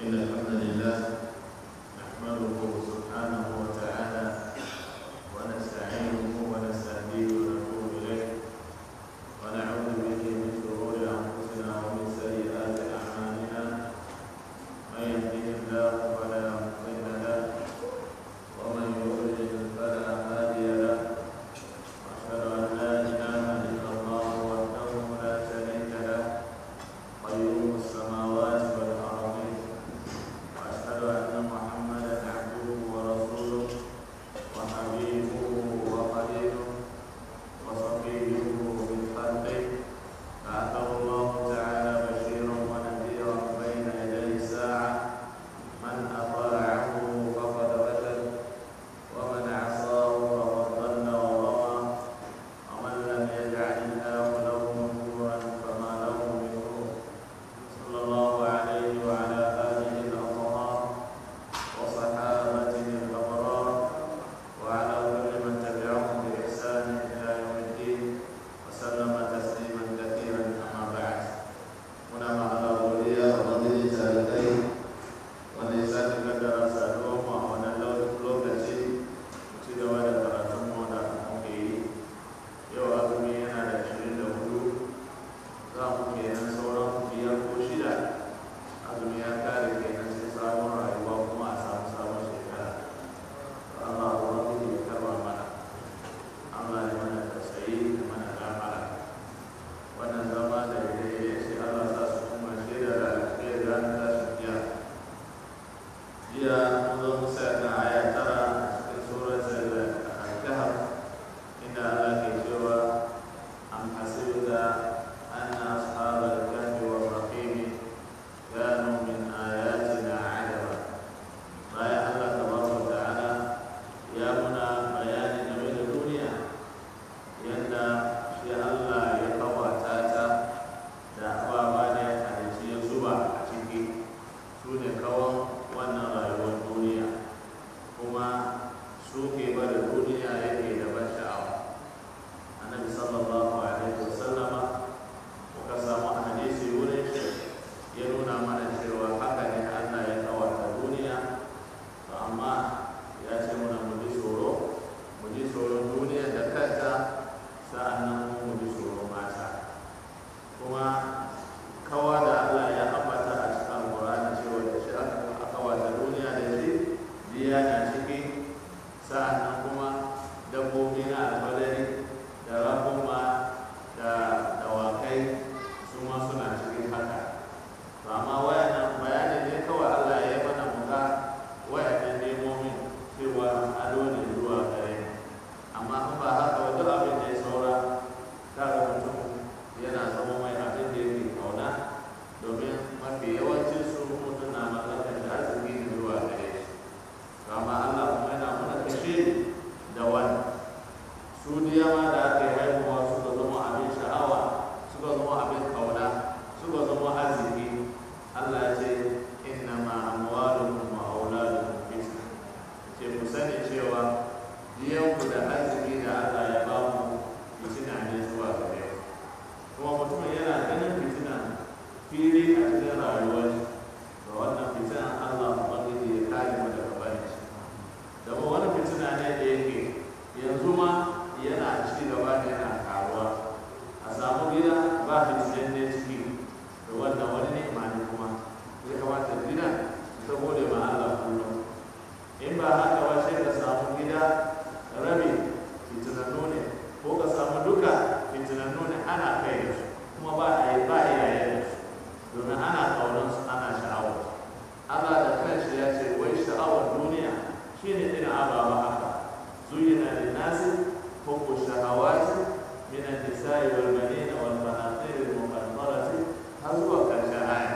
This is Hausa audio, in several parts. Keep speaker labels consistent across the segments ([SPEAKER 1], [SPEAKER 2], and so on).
[SPEAKER 1] إن الحمد لله نحمده سبحانه وتعالى ونستعينه ونستهديه ونتوب إليه ونعوذ به من شرور أنفسنا ومن سيئات أعمالنا من يهده الله فلا مضل له ومن يضلل فلا هادي له وأشهد أن لا إله إلا الله وحده لا شريك له قيوم السماوات والأرضين وأشهد أن محمدا عبده ورسوله وحبيبه وخليله وصفيه من خلقه بعثه الله تعالى بشيرا ونذيرا بين يدي الساعة من أطاعه فقد رشد ومن عصاه فقد ضل وغوى ومن لم يجعل الله له نورا فما له من نور صلى الله عليه وعلى آله الأطهار وصحابته الأبرار وعلى كل من تبعهم بإحسان إلى يوم الدين وسلم تسليما كثيرا أما بعد هنا مع الأولية وفضيلة الكريم ونساء قدر سألوهم وأنا لوكتي ci gaba da karatunmu da muke yi yau azumi yana da ashirin da hudu za mu kenan sauran biyar ko shida azumi ya kare kenan sai sabon rayuwa kuma a samu sabon shekara Allah ubangiji ya karba mana Allah ya mana tausayi da mana gafara wannan zama da ya ce Allah sa su kuma shaida da alkhairi ranar tashin kiyama jiya mun zo mu sa kan aya tara a cikin suratul al-kahf inda Allah ke cewa am hasibta anna ashabal kahfi war raqim kanu min ayatina ajaba bayan Allah tabaraka wa ta'ala ya muna bayani game da duniya yadda shi Allah ya kawata ta da ababa ne a ya zuba a ciki su ne kawon wannan rayuwar duniya kuma su ke bada duniya yake da ban sha'awa annabi sallallahu alaihi wasallama muka samu hadisi wurin shi ya nuna mana cewa haka ne Allah ya kawata duniya to amma ya ce muna mu ji tsoro mu ji tsoron duniya da kanta sa'annan mu ji tsoron mata kuma kawa da Allah ya ambata a cikin Al-Qur'ani cewa da shi aka kawata duniya da shi biya na ciki sa'annan kuma dabbobi na alfadari da rakuma da dawakai su ma suna cikin haka to amma wayannan bayani ne kawai Allah ya yi mana muka wayannan nemomin cewa ado ne zuwa gare mu amma in ba haka wata abin da ya saura kaga mutum yana zama mai abin da yake kauna domin mafi yawancin su mutum na mallakar da arziki ne zuwa gare shi to amma Allah kuma yana mana kashe da wani su diyama da aka yi haihuwa suka zama abin sha'awa suka zama abin kauna suka zama arziki Allah ya ce inna ma amwalukum wa auladukum fitna ce ku sani cewa diyanku da arziki da Allah ya ba mu fitina ne zuwa gare ku kuma mutum yana ganin fitina fili a cikin rayuwar shi da wannan fitina Allah ubangiji ya kare mu daga bari shi da wani fitina ne da yake yanzu ma yana ci gaba da yana karuwa a samu gida ba fitinan ne ciki da wannan wani ne ma ne kuma ya kamata gida ta gode ma Allah kullum in ba haka ba sai ka samu gida rabi fitinannu ne ko ka samu duka fitinannu ne ana kai da su kuma ba a yi ba a yaye da su domin ana kaunar su ana sha'awar Allah da kanshi ya ce wai sha'awar duniya shine irin ababa haka zuyina lin nasi hubbu shahawati min an-nisa'i wal banina wal qanatir al muqaddarati har zuwa karshen aya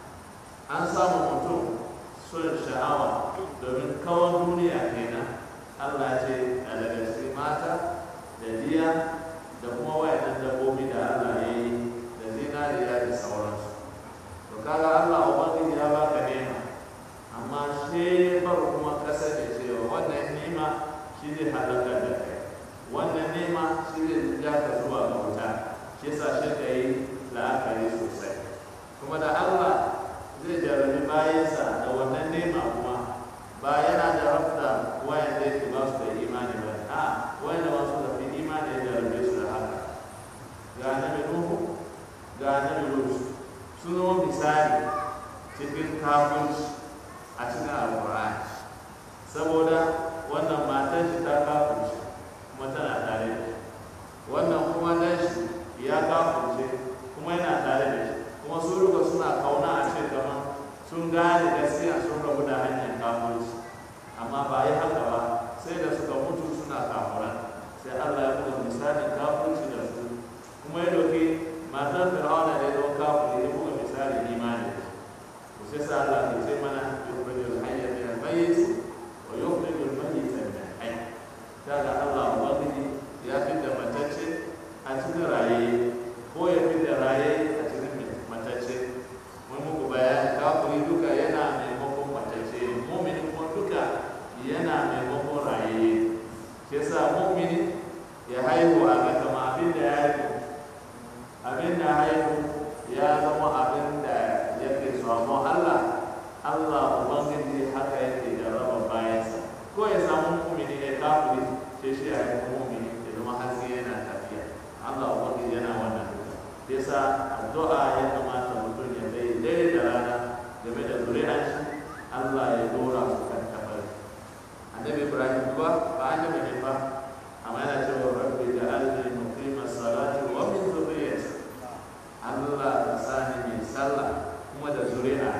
[SPEAKER 1] an samu mutum son sha'awa domin kawon duniya kenan Allah ce a daga cikin mata da diya da kuma wayannan dabbobi da Allah ya yi da zinariya da sauransu to kaga Allah ubangiji ya baka nema amma shi bar kuma kasa da cewa wannan nema shi zai halaka da kai wannan nema shi zai ja ka zuwa ga wuta shi yasa shi ka yi la'akari sosai kuma da Allah zai jarabi bayansa da nema kuma ba yana da rafta wayan da yake ba su da imani ba a wayan da masu da fi imani ya jarabe su da haka ga nabi nuhu ga nabi lut sun zama misali cikin kafunci a cikin alkur'ani saboda wannan matan shi ta kafunci kuma tana tare da shi wannan kuma dan shi ya kafunce kuma yana tare da shi kuma su duka suna kauna a ce kamar sun gane gaskiya sun rabu da hanyar kafunci amma ba yi haka ba sai da suka mutu suna kafuran sai Allah ya buga misalin kafunci da su kuma ya doke matar fir'auna da ya zama kafin ya buga misalin imani to sai sa Allah ya ce mana yukhrijul hayya min al-mayyit wa yukhrijul mayyita min al-hayy kaga Allah ubangiji ya fitar matacce a cikin raye ko ya fitar raye a cikin matacce mun muku bayani kafiri duka yana maimakon matacce mumini kuma duka yana maimakon raye shi yasa mumini ya haihu a ga kama abin da ya haihu abin da haihu ya zama abin da yake samu Allah Allah ubangiji haka yake da raba bayansa ko ya samu mumini ya kafiri sai shi ya haihu mumini ya zama haske yana tafiya Allah ubangiji yana wannan yasa addu'a ya kamata mutum ya bai daidai da rana game da zuri'an shi Allah ya dora su kan tabari annabi Ibrahim kuwa ba annabi ne fa amma yana cewa rabbi da alni muqima salati wa min zurriyyati Allah ta sani mai sallah kuma da zuri'a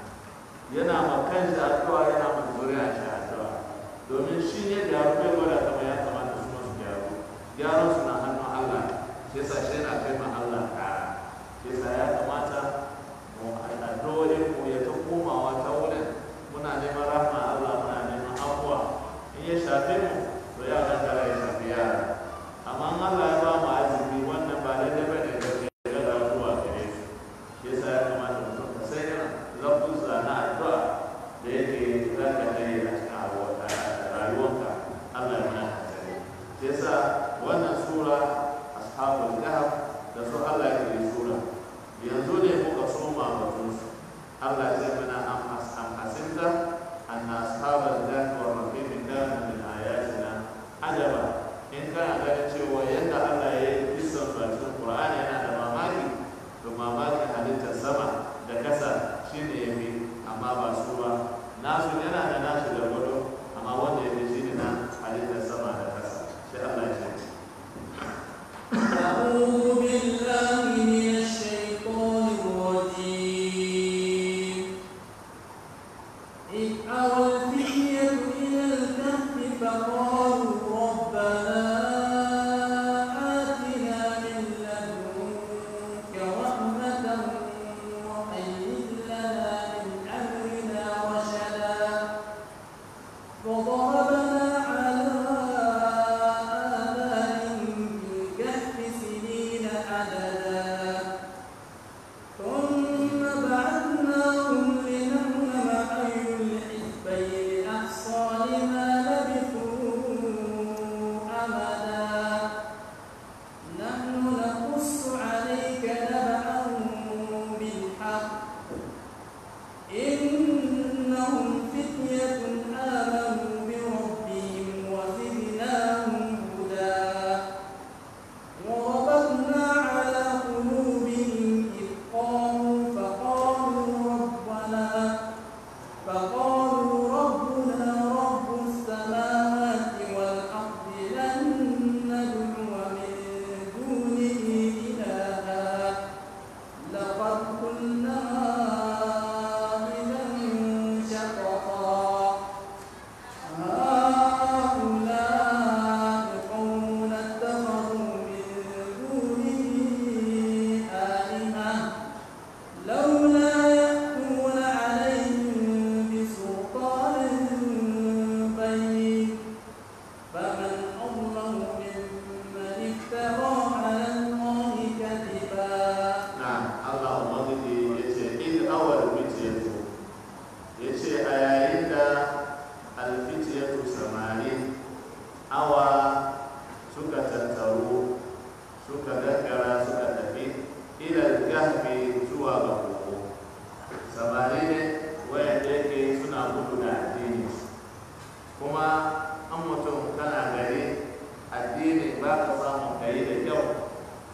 [SPEAKER 1] yana ma kanshi addu'a yana ma zuri'a shi addu'a domin shi ne da ya bai gwada kama ya kamata su masu gyaru gyaran su na hannun Allah shi yasa shi yana kai ma Allah kara shi yasa ya kamata mu addu'o'in mu ya ta komawa ta wurin muna neman rahma Allah muna neman afuwa in ya shafe mu to ya gangara ya shafi yara amma in Allah ya ba mu azumi wannan ba daidai ba ne da ya ga zuwa gare su shi yasa ya kamata mutum ka sai irin lafuzza na addu'a da yake za ka kai a cikin rayuwarka Allah ya mana kasare shi yasa wannan sura ashabul kahf da su Allah ya yi sura yanzu ne muka soma batun su Allah ya mana am hasinta anna ashabal kahf wa raqib kana min ayatina ajaba in kana ganin cewa yadda Allah ya yi kisan su a cikin Qur'ani yana da mamaki to mamakin halittar sama da kasa shine yafi amma ba su ba nasu yana da nasu da gudu amma wanda ya fi shi ne na halittar sama da kasa sai Allah ya ce
[SPEAKER 2] أعوذ بالله من الشيطان الرجيم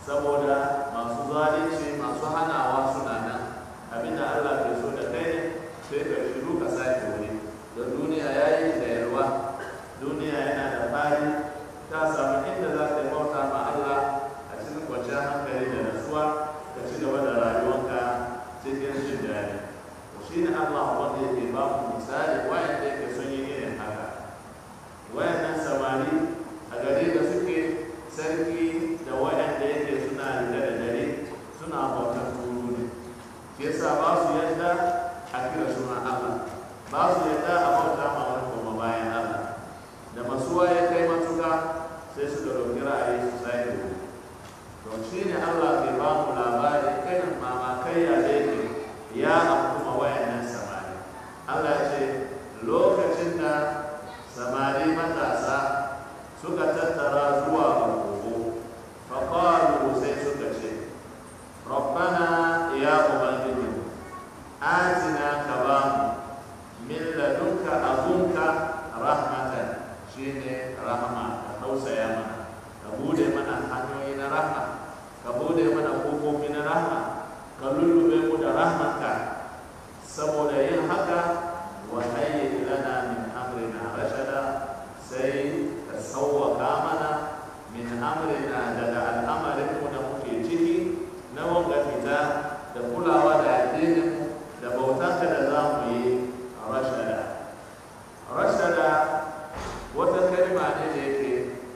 [SPEAKER 1] saboda masu zalunci masu hanawa suna nan abinda Allah ke so da kai ne sai ka shiru ka sake wuri don duniya ya yi da yalwa duniya yana da fari ta samu inda za ka yi bauta ma Allah a cikin kwanciyar hankali da nasuwa ka ci gaba da rayuwanka cikin jin daɗi shi ne Allah wanda yake ba mu misali wayanda yake son yi irin haka wayannan samari a gari da suke sarki da wayanda yake suna rike da dare suna bautar turu ne shi yasa ba su yadda a kira sunan Allah ba su yadda a bauta ma wani kuma bayan Allah da masuwa ya kai matuka sai suka ɗauki ra'ayi su sai da to shi ne Allah ke ba mu labari irin mamakaiya da yake ya amfuma wayannan samari Allah ya ce lokacin da samari matasa suka tattara zuwa ga kogo faƙalu sai suka ce rabbana ya ubangiji atina ka ba mu min ladunka azunka rahmatan shine rahma ka tausaya mana ka bude mana hanyoyi na rahma ka bude mana kofofi na rahma ka lullube mu da rahmanka saboda yin haka wa hayyi lana min amrina rashada sai ka sauwaka mana min amrina daga al'amarin mu da muke ciki na wanga fita da kulawa da addinin da bautanka da za mu yi rashada rashada wata kalma ne da yake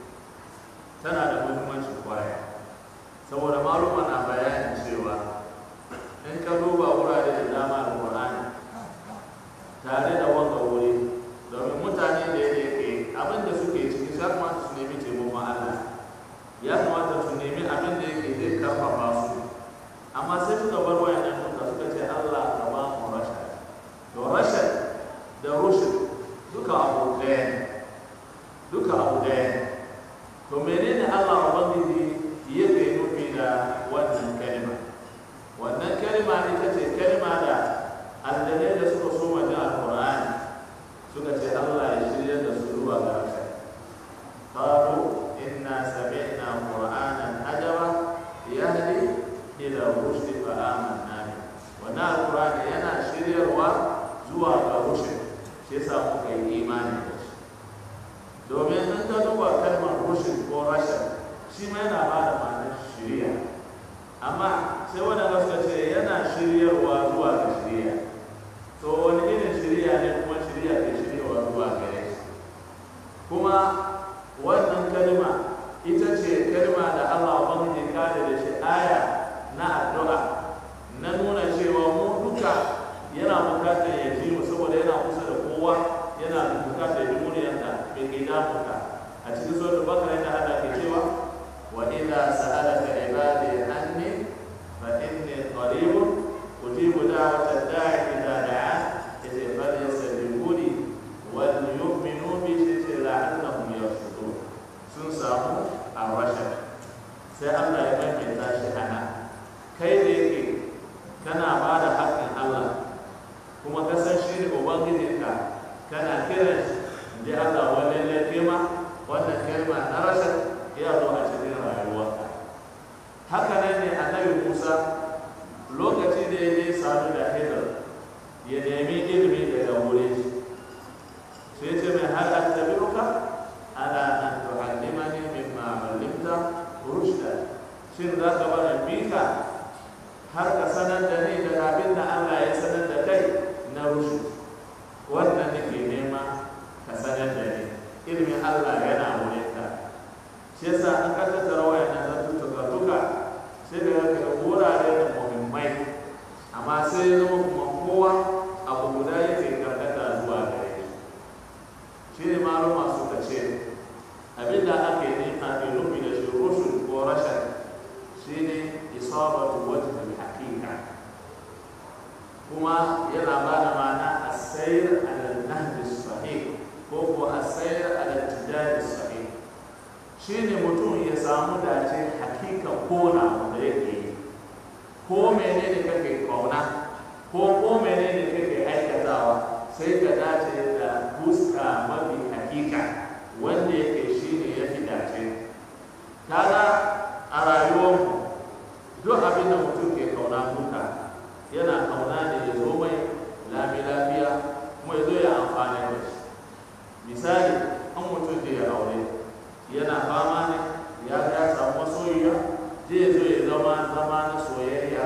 [SPEAKER 1] tana da muhimmanci kwaya saboda maluma na bayanin cewa in ka duba wurare da dama da Qur'ani tare da wanga wuri domin mutane da yake abin da suke ciki ya kamata su nemi taimakon Allah ya kamata su nemi abin da yake zai karfafa su amma sai suka bar wayannan duka suka ce Allah ka ba mu rashad to rashad da rushd duka abu ɗaya ne duka abu ɗaya ne to menene Allah ubangiji yake nufi da wannan kalma wannan kalma ita ce kalma da aljanai da suka so wajen alkur'ani suka ce Allah ya shirya da su zuwa ga haka qalu inna sami'na qur'anan ajaba yahdi ila rushd fa amanna bi wannan alkur'ani yana shiryarwa zuwa ga rushd shi yasa muka yi imani da shi domin in ka duba kalmar rushd ko rashad shi ma yana ba da ma'anar shiriya amma sai wadanda suka ce yana shiryarwa zuwa ga shiriya to wani irin shiriya ne kuma shiriya ke shiryarwa zuwa gare shi kuma wannan kalma ita ce kalma da Allah ubangiji kare da shi aya na addu'a na nuna cewa mu duka yana bukatar ya ji mu saboda yana kusa da kowa yana bukatar ya ji muryarsa mai ke damuka a cikin suratul bakara yana hada ke cewa wa idza sa'alaka ibadi anni فإني قريب أجيب دعوة الداعي إذا دعان إذ فليستجيبوا لي وليؤمنوا بي لعلهم يرشدون sun samu a rashin sai Allah ya maimaita shi ana kai da yake kana ba da haƙƙin Allah kuma ka san shi ne ubangijinka kana kiran shi da Allah wani laifi ma wannan kalma na rashin ya zo a cikin rayuwarka haka nan ne annabi musa lokaci da ya je sadu da hidar ya nemi ilimi daga wurin shi sai ce mai har attabi'uka ala an tu'allimani mimma 'allimta rushda shin za ka bada bika har ka sanar da ni daga abin da Allah ya sanar da kai na rushd wannan nake nema ka sanar da ni ilimin Allah yana wurin ka shi yasa an ka tattara wayannan zantuttuka duka sai da ga wurare da muhimmai amma sai ya zama kuma kowa abu guda yake karkata zuwa gare shi shi ne maluma suka ce abin da ake nema ke nufi da shi rushun ko rashin shi ne isabatu wajhul haqiqa kuma yana ba da ma'ana asayr ala nahj sahih ko ko asayr ala tijari sahih shi ne mutum ya samu dace hakika kona wanda yake yi ko menene kake kauna ko ko menene kake aikatawa sai ka dace da fuska mafi hakika wanda yake shi ne ya fi dace kaga a rayuwarmu zama na soyayya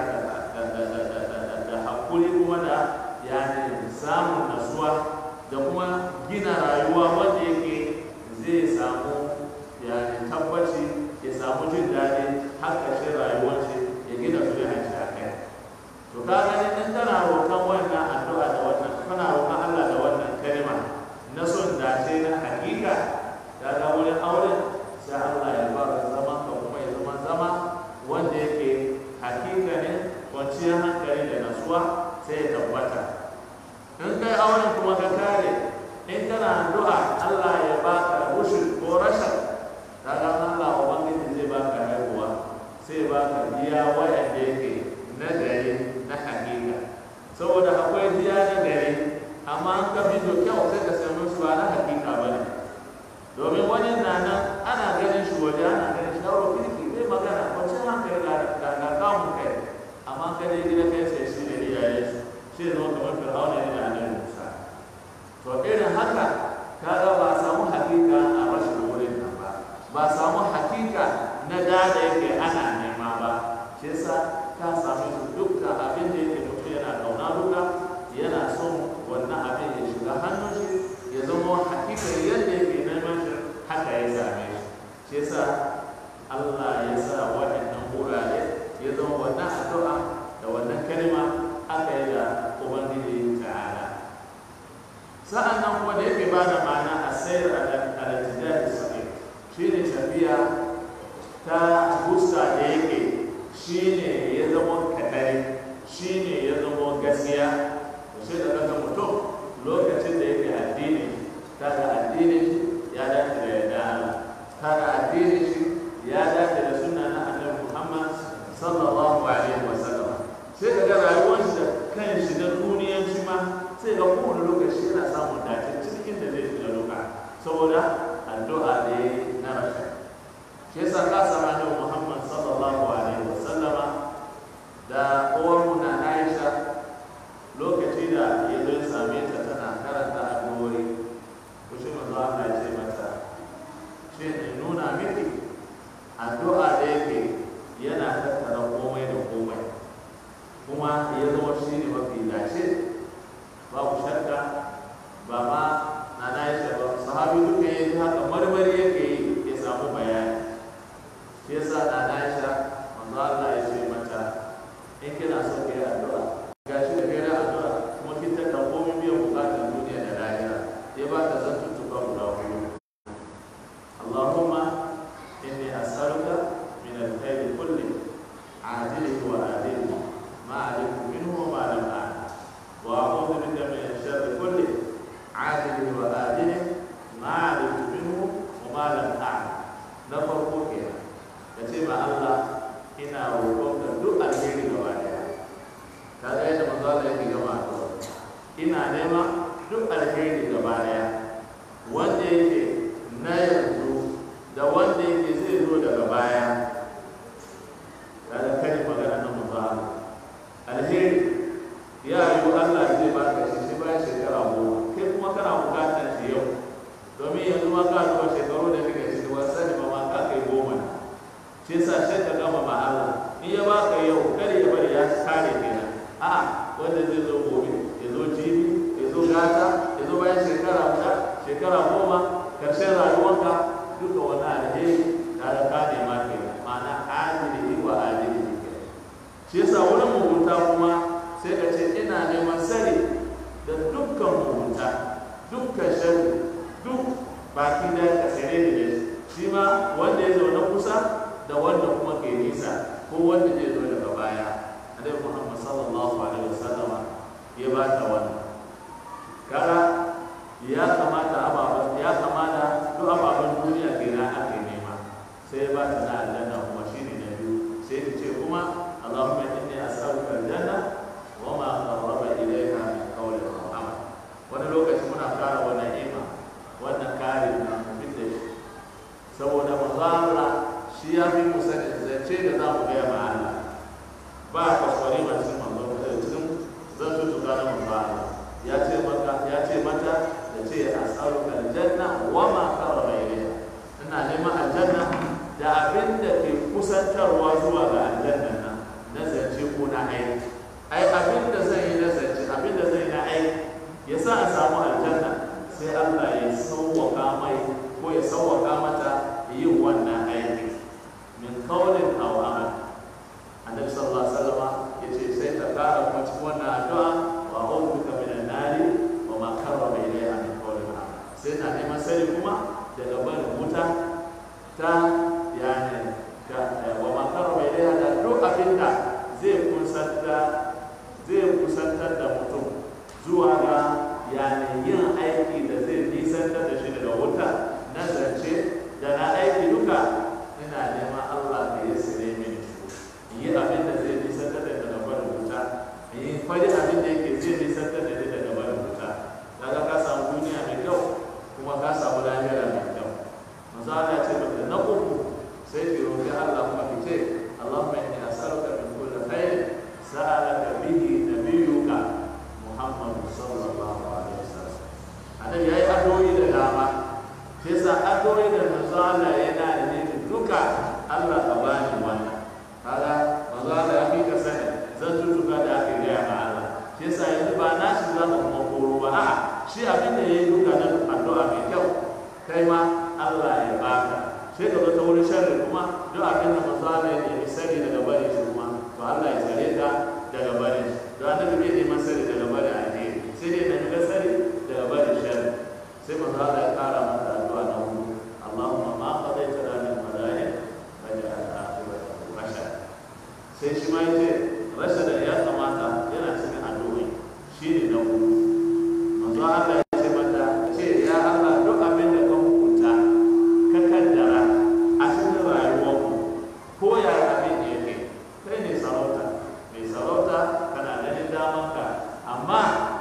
[SPEAKER 1] da hakuri kuma da yani samun nasuwa da kuma gina rayuwa wanda yake zai samu yani tabbaci ya samu jin daɗi har ƙarshen rayuwar shi ya gina zuriyar shi a kai to ka gani in kana roƙon wannan addu'a da wannan kana roƙon Allah da wannan kalma na son dace na hakika ka ga wurin auren sai Allah ya fara zaman ka kuma ya zama zama wanda yake hakika ne kwanciyar hankali da nasuwa sai ya tabbata in kai auren kuma ka kare in kana addu'a Allah ya baka rushd ko rashad kaga Allah ubangiji zai baka haihuwa sai baka biya wayanda yake na gari na hakika saboda akwai biya na gari amma an ka bi kyau sai ka sami su ba na hakika ba ne domin wani na nan ana ganin shi waje ana ganin shi dauro kirki zai magana kwanci hankali ga ga kamun kai amma ka je gida kai sai shi ne iyaye su shi ne zama kamar fir'auna ne da annabi musa to irin haka kaga ba a samu hakika a rashin wurin nan ba ba a samu hakika na da da yake ana nema ba shi yasa ka samu su dukkan abin da yake mutum yana kauna duka yana son wannan abin ya shiga hannun shi ya zama hakika yadda yake neman shi haka ya same shi shi yasa Allah ya sa waɗannan wurare ya zama wannan addu'a da wannan kalma aka yi da Ubangiji ta'ala sa'an nan kuma da yake ba da ma'ana a sayar al-tijari sa'i shi ne tafiya ta gusta da yake shi ne ya zama kadari shi ne ya zama gaskiya sai da kaga mutum lokacin da yake addini kaga addini shi ya dace da yadda Allah kaga addini shi ya dace da sunna na annabi Muhammad sallallahu alaihi wa sallam sai kaga rayuwar shi da kan shi na duniyan shi ma sai ga kowane lokaci yana samun dace cikin da zai shiga loka saboda addu'a ne na rashin shi yasa ka samu annabi Muhammad sallallahu alaihi wa sallama da uwar mu na Aisha lokaci da ya zo ya same ta tana karanta addu'o'i ko shi manzo Allah ya ce mata shi ne nuna miki addu'a da yake yana tattara komai da komai kuma ya zama shi ne mafi dace babu shakka ba ma na Aisha ba sahabi duka ya ji haka marmari yake yi ya samu bayani shi yasa na Aisha manzo Allah ya ce mata in kina so ki yi addu'a gashi da kai da addu'a kuma kin ta kan komai biyan bukatar duniya da lahira ya ba ta zan tuttuka guda hudu Allahumma inni as'aluka min al-khair kulli ajilihi wa ajilihi ma alimtu minhu wa ma lam a'lam wa a'udhu bika min sharri kulli ajilihi wa ajilihi ma alimtu minhu wa ma lam a'lam na farko kenan kace ma Allah ina roƙonka duk alheri gaba daya kaga yadda manzo Allah yake gama addu'a ina nema duk alheri gaba daya wanda yake na yanzu da wanda yake zai zo daga baya kaga kai magana na manzo Allah alheri ya yi Allah zai baka shi shi bayan shekara goma kai kuma kana bukatar shi yau domin yanzu ma ka zuwa shekaru da kake ciki wasu sani ba ma ka kai goma ne shi yasa sai ka gama ma Allah in ya baka yau kada ya bari ya kare kenan a wanda zai zo gobe ya zo jibi ya zo gata ya zo bayan shekara guda shekara goma karshen rayuwarka duka wani alheri da da ka nema kenan ma'ana adili wa adili kenan shi yasa wurin mugunta kuma sai ka ce ina neman sani da dukkan mugunta dukkan sharri duk baki da ka sare da shi ma wanda ya zo na kusa da wanda kuma ke nisa ko wanda zai zo daga baya annabi Muhammad sallallahu alaihi wasallam ya ba ta wannan kara ya kamata ababen ya kamata duk ababen duniya ke na ake nema sai ya ba ta na aljanna kuma shine na biyu sai ta ce kuma Allahumma inni as'aluka aljanna wa ma qarraba ilayha min qawlin wa amal wani lokaci muna fara wannan ima wannan kare na mutum da shi saboda manzo Allah shi ya fi musa da zance da za mu gaya ma Allah ba a kwaskwari ma cikin manzo da cikin zan tutuka na manzo Allah ya ce maka ya ce mata da ce as'aluka aljanna wa ma qarraba ilayha ina neman aljanna da abin da ke kusantarwa zuwa ga aljanna nan ko na aiki ai abin da zan yi na zance abin da zan yi na aiki ya sa a samu aljanna sai Allah ya sauwaka mai ko ya sauwaka mata yin wannan aiki min kaulin aw amal annabi sallallahu alaihi wasallam yace sai ta kara kuma cikin wannan addu'a wa a'udhu min an-nari wa ma qarraba ilayha min qawlin amal sai na neman sani kuma daga barin wuta ta yani ga wa ma qarraba ilayha da duk abinda zai kusantar zai kusantar da mutum zuwa ga yani yin aiki da zai nisantar da shi daga wuta na zance da na aiki duka ina neman Allah ka yi sire mini in yi abin da zai nisantar da daga barin wuta in yi fari abin da yake zai nisantar da ni daga barin wuta kaga ka samu duniya mai kyau kuma ka samu lahira mai kyau manzo Allah ce maka na uku sai ki roƙi Allah kuma ki ce Allahumma inni as'aluka min kulli khair sa'alaka bihi nabiyyuka Muhammad sallallahu alaihi wasallam annabi yayi addu'o'i da dama sai sa addu'o'i da manzo Allah yana da ne duka Allah ka bani wannan kaga manzo Allah ya fi ka sani zan tutuka da aka gaya ma Allah sai sa yanzu ba na shi za ka kuma koro ba a'a shi abin da yayi duka na addu'a mai kyau kai ma Allah ya baka sai ka zo ta wurin sharri kuma duk abin da manzo Allah ya nemi sani daga bari shi kuma to Allah ya tsare ka daga bari shi don annabi bai neman sani daga bari alheri sai dai na ga sani daga bari sharri sai manzo Allah ya kara mata addu'a na hudu Allahumma ma qadaita lana min qada'in faj'al aqibatahu rashad sai shi ma yace rashad ya kamata yana cikin addu'o'i shine na hudu manzo Allah ya ce mata ce ya Allah duk abin da ka hukunta ka kaddara a cikin rayuwarku ko ya abin da yake kai ne sarauta mai sarauta kana ganin damanka amma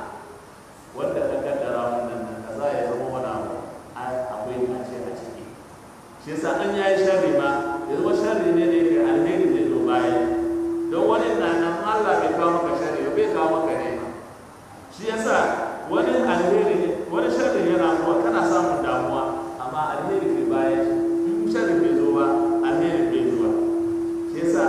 [SPEAKER 1] wanda ka kaddara wannan nan kaza ya zama wani abu akwai kace a ciki shi yasa an yayi sharri ma ya zama sharri ne da yake alheri zai zo baya don wani na nan Allah bai kawo maka sharri ba bai kawo maka ne shi yasa wani alheri ne wani sharri yana zuwa kana samun damuwa amma alheri ke baya in sharri bai zo ba alheri bai zuwa shi yasa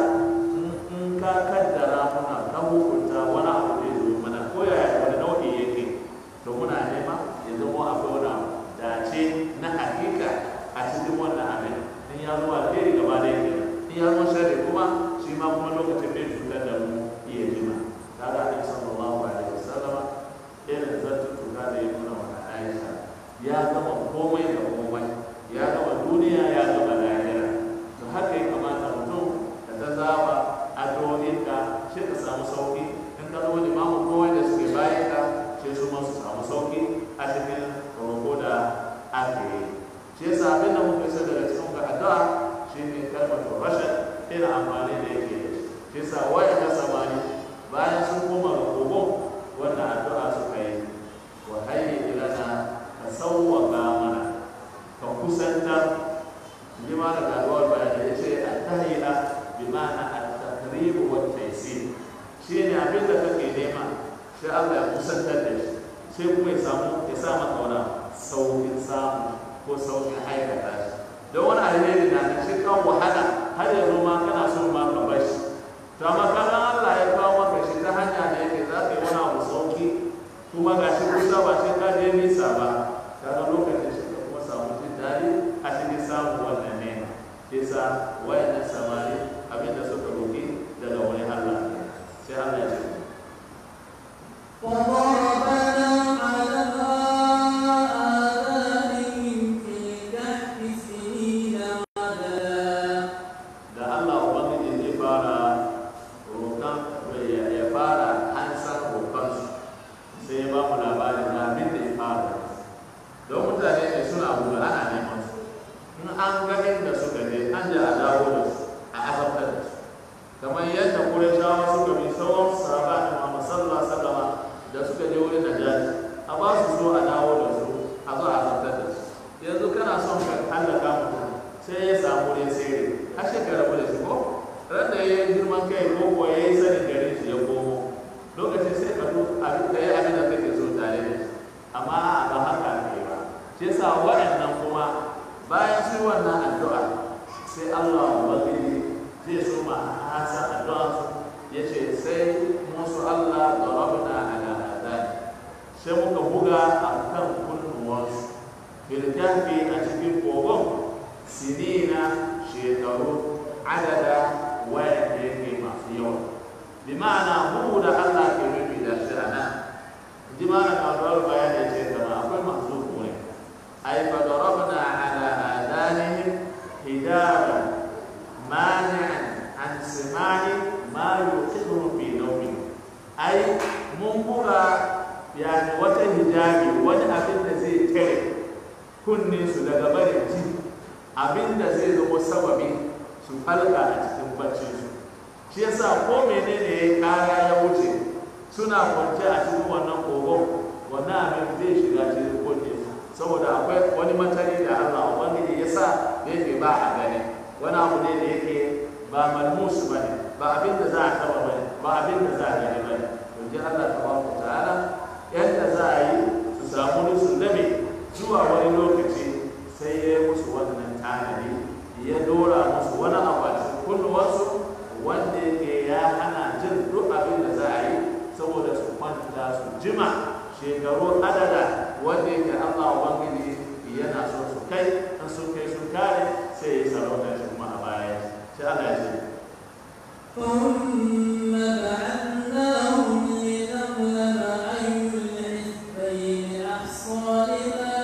[SPEAKER 1] in ka kaddara muna ka hukunta wani abu zai zo mana ko yaya wani nau'i yake to muna nema ya zama akwai wani abu dace na hakika a cikin wannan abin in ya zo alheri gaba da yake in ya zo sharri kuma shi ma kuma lokacin bai cutar da mu iya jima kaga annabi sallallahu alaihi wasallama irin zartuka da ya nuna wa Aisha ya gama komai da komai ya gama duniya ya gama lahira to haka ya kamata mutum da ta zaba addu'o'inka shi ka samu sauki in ka zama limamin komai da suke bayan ka sai su ma su samu sauki a cikin roƙo da ake yi shi yasa abin da muka isa daga cikin ga addu'a shine kalmar rashin irin amfani da yake da shi yasa waya ta samani bayan sun koma ga kogon wannan addu'a suka yi wa hayyi ilana ka sawwaka mana ka kusanta bi ma da gaduwar bayani ya ce at-tahila bi ma'ana at-taqrib wa at-taysir shine abin da kake nema sai Allah ya kusantar da shi sai kuma ya samu ya sa maka wani saukin samu ko saukin aikata shi don wani alheri na da shi kan wahala har ya zo ma kana so ma ka bar shi to amma kana Allah ya kawo maka shi ta hanya da yake za ka yi wani abu sauki kuma ga shi kusa ba sai ka je nisa ba kaga lokacin shi ka kuma samu jin daɗi a cikin samun wannan nema yasa wayannan samari abinda suka roƙi daga wani Allah sai Allah ya ce
[SPEAKER 2] وضربنا على آذانهم في الكهف سنين عددا
[SPEAKER 1] da Allah Ubangiji zai fara roƙon ya ya fara hansar roƙonsu sai ya ba mu labarin na abin da ya fara don mutane ne suna gudu ana neman su in an ga inda suka je an da a dawo da su a azabtar da su kamar yadda Qurayshawa suka bi sauran sahaba da Muhammad sallallahu alaihi wasallam da suka je wurin Najashi a ba su so a dawo da su a zo a azabtar da su yanzu kana son ka hallaka mutum sai ya samu ne sai har shekara rabu da shi ko ran da ya yi girman kai ko kuwa ya yi sanin garin shi ya komo lokacin sai ka duk abin da ya abin da kake so tare da shi amma ba haka ne ba shi yasa waɗannan kuma bayan su yi wannan addu'a sai Allah ubangiji zai so ma hasa addu'a su ya ce sai kahfi a cikin kogon sinina shekaru adada wayanda yake masu yawa bi ma'ana mu da Allah ke nufi da shi a nan ji ma na kawo bayani ya ce kama akwai masu kure ai fa darabna ala adanihim hijaban mani'an an simani ma yuqidhum fi nawmi ai mun buga yani wata hijabi wani abin da zai tare kunne su daga barin ji abin da zai zama sababi su falka a cikin baccin su shi yasa ko menene ya kara ya wuce suna kwance a cikin wannan kogon wannan abin zai shiga cikin kunne saboda akwai wani matari da Allah ubangiji ya sa da yake ba a gani wani abu ne da yake ba malmus ba ne ba abin da za a taba ba ne ba abin da za a gani ba ne to ji Allah tabaraka ta'ala yadda za a yi su samu nusu labe zuwa wani lokaci sai ya yi musu wannan tanadi ya dora musu wani abu a cikin kunnuwarsu wanda yake ya hana jin duk abin da za a yi saboda su kwanta su jima shekaru adada wanda yake Allah Ubangiji yana so su kai an sun kai sun kare sai ya sarauta shi kuma a baya sai Allah ya ce
[SPEAKER 2] ثم بعثناهم لنعلم أي الحزبين أحصى لما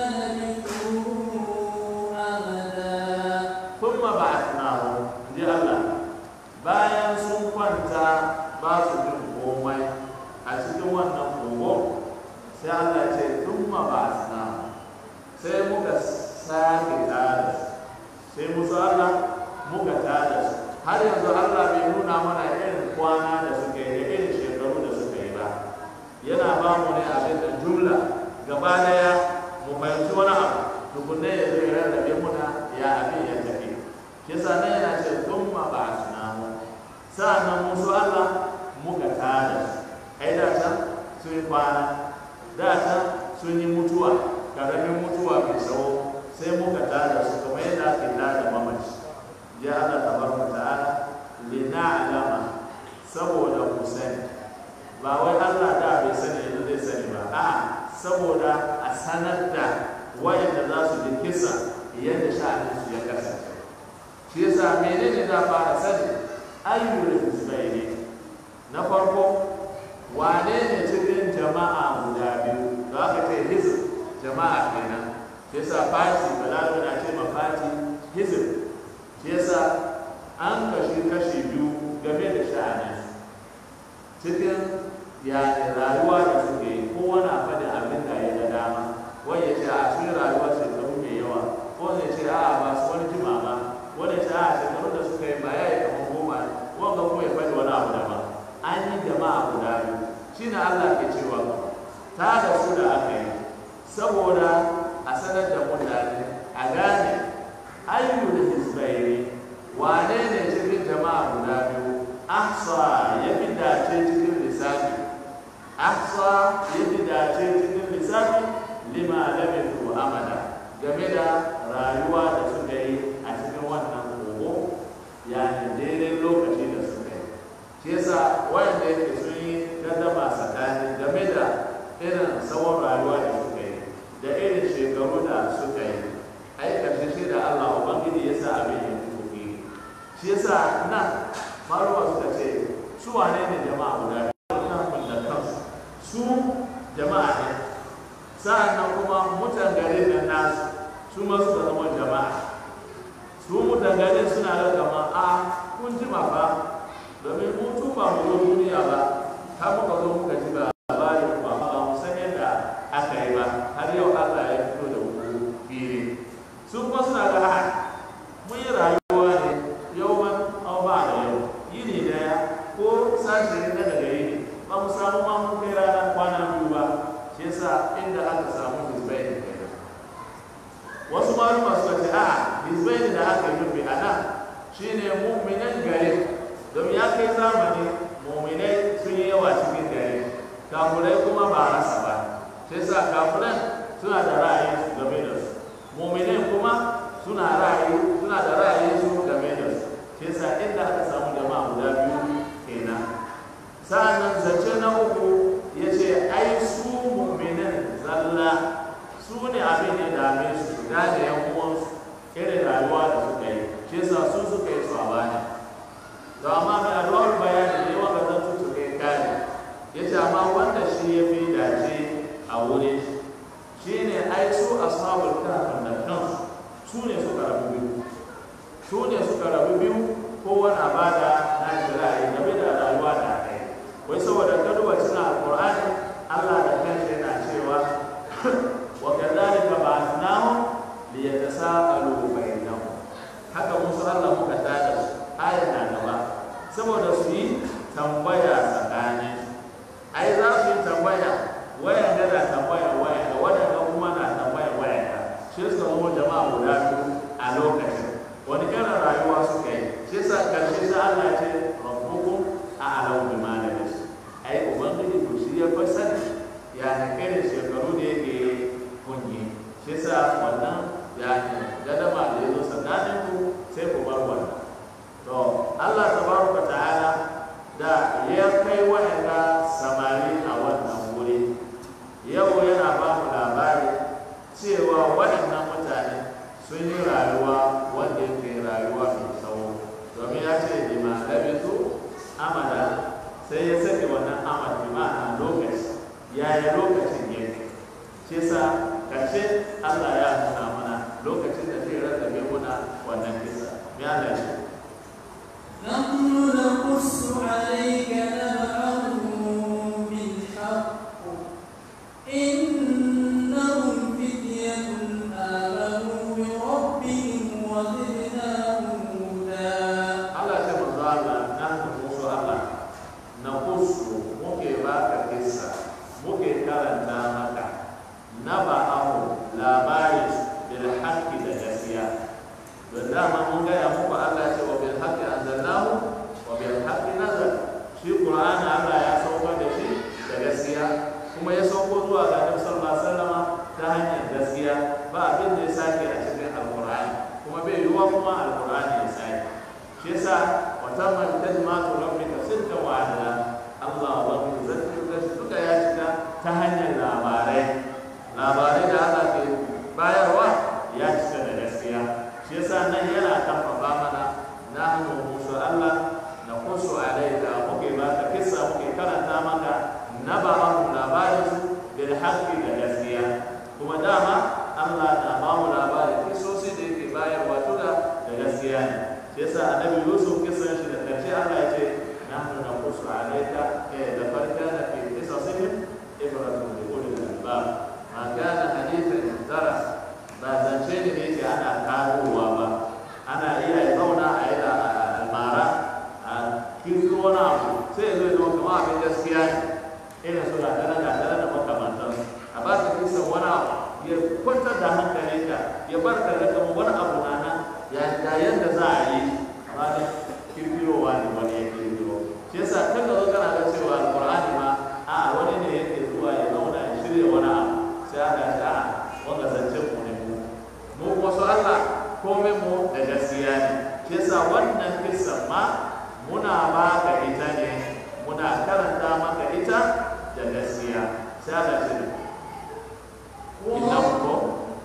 [SPEAKER 2] لبثوا أمدا
[SPEAKER 1] ثم بعثناهم ji Allah bayan sun kwanta ba su jin komai a cikin wannan kogo sai Allah ya ce thumma ba'athna sai muka sake tada su sai musu Allah muka tada su har yanzu Allah bai nuna mana irin kwana da suka yi da irin shekaru da suka yi ba yana ba mu ne abin da jumla gaba daya mu fahimci wani abu tukunne ya zo ya rarrabe muna ya abin ya tafi kisa nan yana ce thumma ba'athna sa'annan musu Allah muka tada su ai da can sun yi kwana da can sun yi mutuwa karamin mutuwa mai tsawo sai muka tada su kamar yadda ake tada mamaci ya Allah tabaraka ta'ala lina'lama saboda ku sani ba wai Allah da bai sani yanzu zai sani ba a saboda a sanar da wayanda za su ji kisa yadda sha'anin su ya kasance shi yasa menene za fara sani ayyul hizbaini na farko wane ne cikin jama'a guda biyu da aka ce hizb jama'a kenan shi yasa fati balaga na ce ma fati hizb shi yasa an kashi kashi biyu game da sha'anin cikin yani rayuwa da suke yi kowa na faɗin abin da ya ga dama wani ya ce a sun rayuwa shekaru mai yawa wani ya ce a ba su wani jima ba wani ya ce a shekaru da suka yi ba ya yi kamar goma wanda kuma ya faɗi wani abu daban an yi jama'a guda biyu shi ne Allah ke cewa ta da su da aka yi saboda a sanar da mutane a gane ayyul hizbaini wane ne cikin jama'a guda biyu ahsa ya fi dace cikin lissafi ahsa ya fi dace cikin lissafi lima labithu amada game da rayuwa da suka yi a cikin wannan kogo yani daidai lokaci da suka yi shi yasa wayanda yake sun yi gaddama tsakani game da irin tsawon rayuwa da suka yi da irin shekaru da suka yi ai karshe shi da Allah ubangiji yasa abin ya tuki shi yasa nan maruwa suka ce su wane ne jama'a guda biyu da kansu su jama'a ne sa'annan kuma mutan garin nan nasu su ma suka zama jama'a su mutan garin suna da kama a kun jima fa domin mun tuba mu zo duniya ba har muka zo muka ji ba labarin ba ba mu san yadda aka yi ba har yau Allah ya fito da mu fili su kuma suna ga ha mun yi rayuwa ne yau man au ba da yau yini daya ko sashi ne na daga yini ba mu samu ma mun kai ranar kwana biyu ba shi yasa inda aka samu hizbai ne kenan wasu maluma suka ce a hizbai da aka yi nufi a nan shine mu'minan gari domin ya kai zamani mu'minai sun yi yawa cikin gari kafurai kuma ba rasa ba sai sa kafuran suna da ra'ayi su game da su mu'minai kuma suna ra'ayi suna da ra'ayi su game da su sai sa inda aka samu jama'a guda biyu kenan sa'annan zance na uku ya ce ai su mu'minan zalla su su ne abin ya dame su su gane yan uwansu irin rayuwa da suka yi shi yasa su suka yi su a bani to amma mai addu'ar bayani ne wanda zan tutu kai kare ya ce amma wanda shi ya fi dace a wurin shi ne ai su ashabul kahf da kansu su ne suka rabu biyu su ne suka rabu biyu kowane bada na shira'i game da rayuwa da ɗaya wai saboda ka duba cikin alƙur'ani Allah da kanshi yana cewa wa kadhalika ba'athnahum liyatasaalu bainahum haka musu Allah muka tada su ayat na gaba saboda su yi tambaya tsakanin ai za su yi tambaya wayan da na tambaya wayan da wadanda kuma na tambaya wayan da shi suka zama jama'a guda biyu a lokacin wani irin rayuwa suka yi shi yasa karshe sai Allah ya ce rabbukum a'lamu bima labis ai ubangiji ku shi ya fa sani ya ne kai shekaru da yake kunyi shi yasa wannan ya ne gadama da yazo tsakanin ku sai ku bar wannan to Allah tabaraka ta'ala da ya kai wa'anda samari a wannan wuri yau yana ba mu labari cewa waɗannan mutane sun yi rayuwa wanda yake rayuwa mai tsawo domin ya ce lima labisu amada sai ya sake wannan amad bi ma'ana lokaci yaya lokacin yake shi sa karshe Allah ya nuna mana lokacin da zai rarrabe muna wannan kisa me Allah ce
[SPEAKER 2] نحن نقص عليك نبأهم بالحق إنهم فتية آمنوا بربهم وزدناهم هدى
[SPEAKER 1] Allah ce manzo Allah na musu Allah na kusu muke baka kissa muke karanta maka na ba'ahu labarin bil haqqi da gaskiya don dama mun gaya muku Allah ce wa bil haqqi anzalnahu wa bil haqqi nazal shi Qur'ani Allah ya saukar da shi da gaskiya kuma ya sauko zuwa ga Annabi sallallahu alaihi wasallama ta hanyar gaskiya ba abin da ya sake a cikin Al-Qur'ani kuma bai yiwuwa kuma Al-Qur'ani ya sake shi yasa wata man kalmatu rabbika sidqa wa adla Allah wa bi zikri duka ya cika ta hanyar labarai labarai da Allah ke bayarwa ya cika da gaskiya shi yasa nan yana karfafa mana nahnu musu Allah na kusu alaika muke ba ka kissa muke karanta maka naba'ahum labarin su bil haqqi da gaskiya kuma dama Allah na ba mu labarin kisosi da yake bayarwa duka da gaskiya ne shi yasa annabi Yusuf kisan shi da karshe Allah ya ce nahnu naqussu alayka eh da farka na fi qisasihim ibratun li ulil albab ma kana hadithan yuftara ba zance ne da yake ana karuwa ba ana iya ya zauna a yi da almara a kirkiro wani abu sai ya zo ya zama kamar abin gaskiya ne irin su gatara gatara da makamantan a ba ka kisan wani abu ya kwantar da hankalinka ya bar ka da kamar wani abu na nan ya ga yadda za a yi amma ne kirkirowa ne wani ya kirkiro shi yasa kan da zo kana ga cewa alqur'ani ma a wani ne yake zuwa ya zauna ya shirya wani abu sai aka ce a wanda zance mu ne mu mu wasu Allah komai mu da gaskiya ne shi yasa wannan kissan ma muna ba ka ita ne muna karanta maka ita da gaskiya sai aka ce innahu ko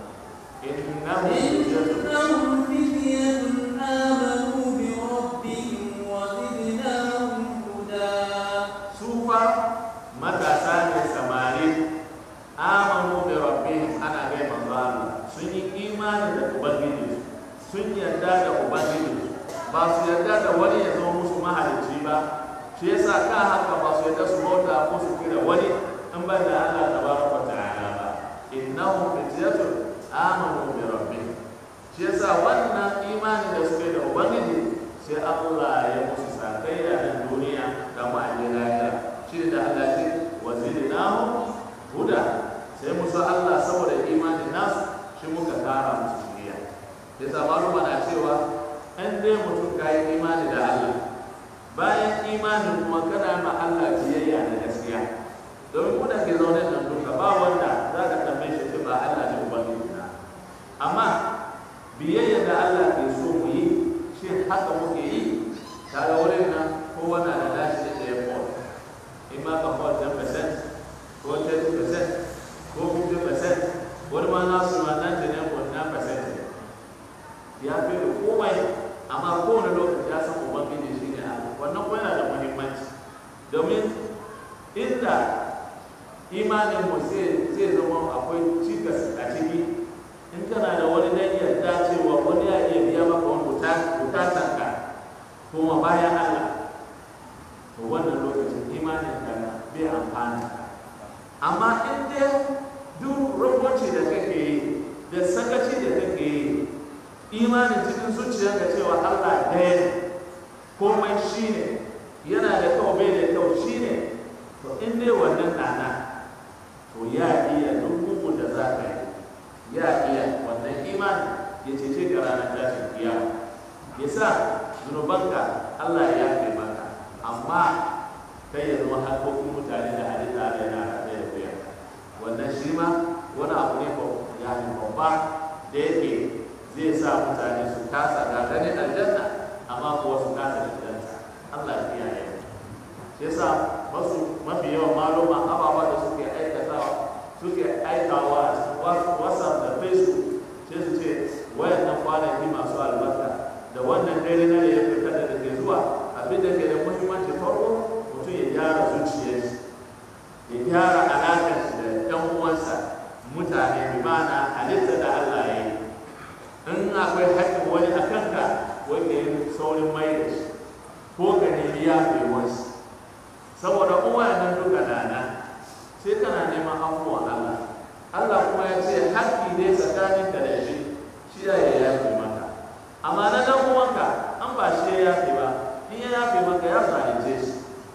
[SPEAKER 1] innahu yajadu
[SPEAKER 2] إنهم فتية آمنوا بربهم وزدناهم هدى
[SPEAKER 1] sufa matasa ne samari amanu bi rabbihim ana gai manzo Allah sun yi imani da ubangiji sun yarda da ubangiji ba su yarda da wani ya zama musu mahalicci ba shi yasa ka haka ba su yarda su bauta ko su kira wani in ban da Allah tabaraka ta'ala ba innahum fityatun amanu bi rabbihim shi yasa wannan imani da suke da ubangiji sai Allah ya musu sakayya da duniya da ma'ajin lahira shi da Allah ce wazidnahu huda sai musu Allah saboda imanin nasu shi muka kara musu shiriya yasa maluma na cewa an dai mutum ka yi imani da Allah bayan imanin kuma kana ma Allah biyayya da gaskiya domin kuna ke zaune nan duka ba wanda za ka tambaye shi ce ba Allah ne ubangiji na amma biyayya da Allah ke so mu yi shi haka muke yi kaga wurin nan kowa na da nashi da ya fol in ma ka fol 10% ko 30% ko 50% wani ma inda imanin mu zai zai zama akwai cikas a ciki in kana da wani dan yarda cewa wani ya iya biya maka wani bukatan ka kuma bayan Allah to wannan lokacin imanin ka bai amfani amma in dai duk rubuci da kake yi da sakaci da kake yi imanin cikin zuciyarka cewa Allah ɗaya ne komai shi ne yana da kyau bai da kyau shi ne to in dai wannan nana to ya iya duk bugun da za ka yi ya iya wannan imani ya cece ka ranar tashin kiyama ya sa zunubanka Allah ya yafe maka amma kai ya zama harkokin mutane da halitta da yana haɗe da wuya wannan shi ma wani abu ne ko ya ne babba da yake zai sa mutane su kasa ga ganin aljanna amma kuwa su kasa da aljanna Allah ya kiyaye shi yasa wasu mafi yawan maluma ababa da suke aikatawa suke aikawa a cikin whatsapp da facebook sai su ce wayannan kwanaki masu albarka da wannan dare na da ya fita da ke zuwa abin da ke da muhimmanci farko mutum ya gyara zuciyar shi ya gyara alaƙar shi da ɗan uwansa mutane bi ma'ana halitta da Allah ya yi in akwai haƙƙin wani a kanka wanda ya saurin mai da shi ko ka nemi yafewar shi saboda uwayen duka dana sai kana neman afuwan Allah Allah kuma ya ce haƙƙi ne tsakanin ka da shi shi ya yi yafe maka amma na dan uwanka an ba shi ya yafe ba in ya yafe maka ya zalunce shi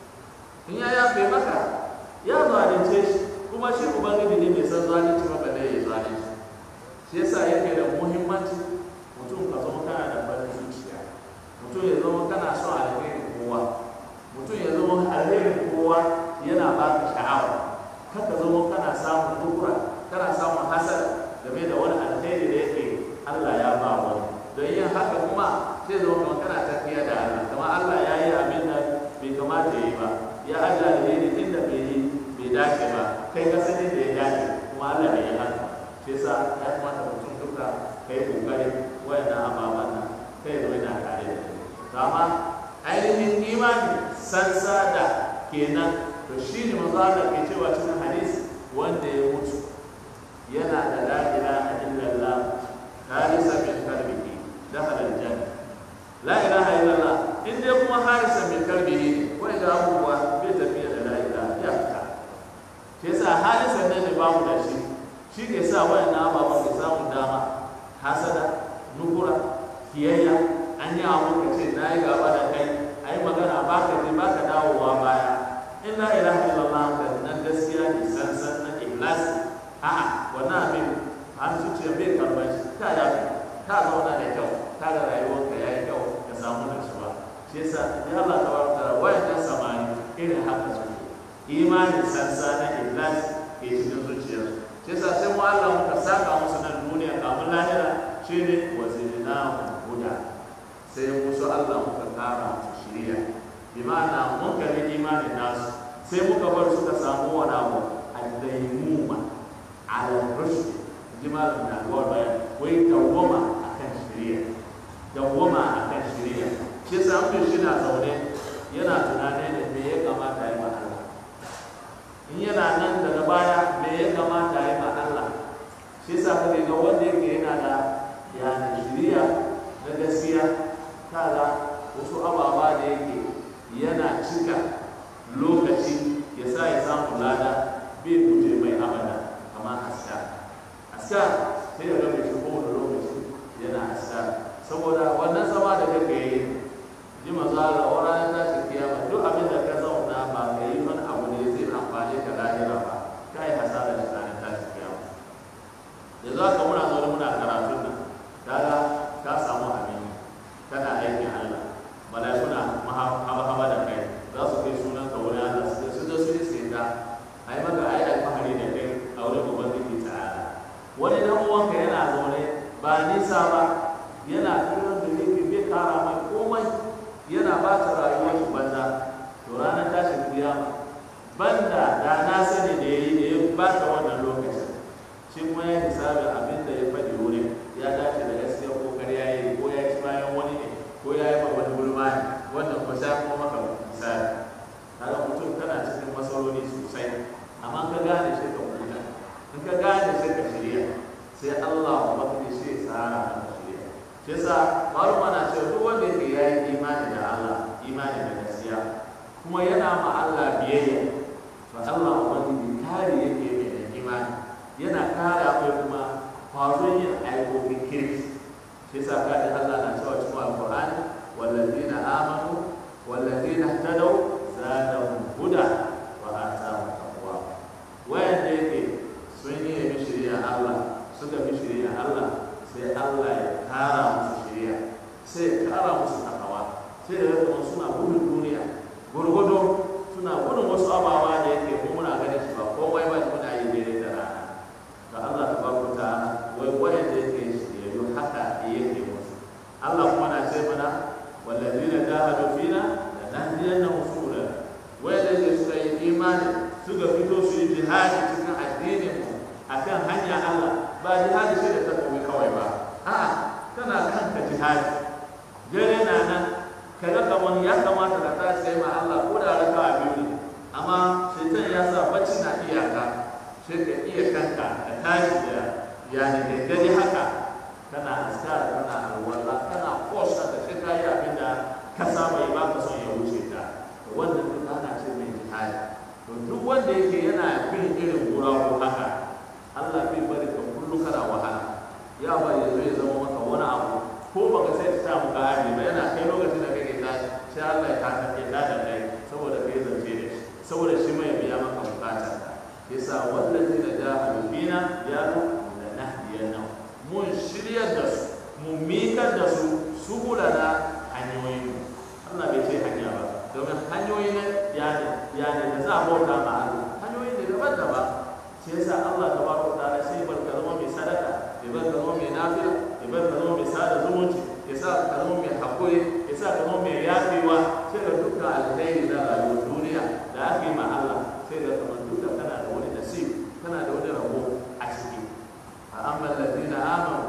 [SPEAKER 1] in ya yafe maka ya zalunce shi kuma shi ubangiji ne mai san zalunci maka da ya zalunci shi yasa yake da muhimmanci mutum ka zama kana da farin zuciya mutum ya zama kana son alherin kowa mutum ya zama alherin kowa yana ba ka sha'awa kaka zama kana samun dukura kana samun hasara game da wani alheri da yake Allah ya ba wani don yin haka kuma sai zama kuma kana tafiya da Allah kamar Allah ya yi abin da bai kamata ya yi ba ya ajiye alheri inda bai yi bai dace ba kai ka sani da ya dace kuma Allah bai yi haka shi yasa ya kamata mutum duka kai kokari wayannan ababen nan kai zo yana tare da kai amma ainihin imani sansa da kenan to shi ne manzo Allah ke cewa cikin hadisi wanda ya mutu yana da la ilaha illallah harisa min qalbihi dakhala aljanna la ilaha illallah in dai kuma harisa min qalbihi wai ga abubuwa bai tafiya da la ilaha ya fita shi yasa harisa ne ne bamu da shi shi ke sa wayannan ababen ke samun dama hasada nukura kiyayya an yi abu ka ce na yi gaba da kai a yi magana ba ka je ba ka dawowa baya in la ilaha illallah ka nan gaskiya ne sansan na ikhlas a'a wannan abin an zuciya bai karban shi ka ya ka zauna da kyau ka ga rayuwarka ya yi kyau ka samu nutsuwa shi yasa ya Allah tabaraka wayannan samani irin haka suke imani sansa na ikhlas ke cikin zuciyarsu shi yasa sai mu Allah muka saka musu nan duniya kamun lahira shine wazidnahu huda sai musu Allah muka kara musu shiriya bi ma'ana mun kalli imanin nasu sai muka bar suka samu wani abu al-daimuma ala rushd jimalin da gawar bayan wai dawwama akan shiriya dawwama akan shiriya shi yasa an shi na zaune yana tunanin da me ya kamata ya ma Allah in yana nan daga baya me ya kamata ya ma Allah shi yasa kake ga wanda yake yana da yani shiriya na gaskiya kaga wasu ababa da yake yana cika lokaci ya sa ya samu lada bai guje mai abada kamar haska haska sai ya gaba shi kowane lokaci yana haska saboda wannan zama da kake yi ji maza Allah wa ranar tashi kiyama duk abin da ka zauna ba ka yi wani abu ne zai amfani ka lahira ba ka yi hasara da ranar tashi kiyama yanzu haka muna zaune muna karatun nan kaga ka samu abin kana aikin Allah malaikuna haba da kai za su kai sunan ka wurin Allah su su da su iske ka ai maka ai alfahari da kai a wurin ubangiji ta'ala wani dan uwanka yana zaune ba nisa ba yana kiran da yake bai kara mai komai yana ba ta sai Allah ubangiji sai ya tsara maka shirya shi yasa maluma na cewa duk wanda yake yayi imani da Allah imani da gaskiya kuma yana ma Allah biyayya to Allah ubangiji kare yake mai da imani yana kare akwai kuma kwazon yin aikokin kirki shi yasa kada Allah na cewa cikin alqur'ani wallazina amanu wallazina ihtadaw zadahum huda wa atahum taqwa wayanda yake sun yi nemi shari'a Allah suka bi shari'a Allah sai Allah ya kara musu shari'a sai ya kara musu takawa sai da yadda suna gudun duniya gurgudu suna gudun wasu abawa da yake mu muna ganin su ba komai ba muna yi daidai da rana to Allah ta barku ta wai wayanda yake shiryayyu haka yake musu Allah kuma na ce mana wallazina jahadu fina lanahdiyannahum subulana wayanda yake suka yi imani suka fito su yi jihadi cikin addinin mu akan hanya Allah ba jihadi shi da takobi kawai ba a'a kana kanka jihadi dare na nan ka ga kamar ya kamata ka tashi sai ma Allah ko da raka a biyu ne amma shaitan ya sa bacci na iyaka sai ka iya kanka ka tashi da yani da gari haka kana askar kana alwala kana kosa da shi ka yi abin da ka saba yi ba ka son ya wuce ta to wannan duk ana ce mai jihadi to duk wanda yake yana bin irin guragu haka Allah bai bari ka kullu kana wahala ya ba ya zo ya zama maka wani abu ko baka sai ta mu gari ba yana kai lokacin da kake tashi sai Allah ya taka ke da da kai saboda kai zance da shi saboda shi mai biya maka bukatar ka yasa wallazi da jahadu fina ya ru da nahdiyan mun shiryar da su mun mikar da su subulana hanyoyin Allah bai ce hanya ba domin hanyoyi ne yani yani da za a bauta ma Allah hanyoyi ne daban-daban shi yasa Allah tabaraka wa ta'ala sai bar ka zama mai sadaka ya bar ka zama mai nafila ya bar ka zama mai sada zumunci ya sa ka zama mai hakuri ya sa ka zama mai yafewa sai ka dukkan alheri na rayuwar duniya da aka yi ma Allah sai ka zama duka kana da wani nasib kana da wani rabo a ciki a amma ladina amanu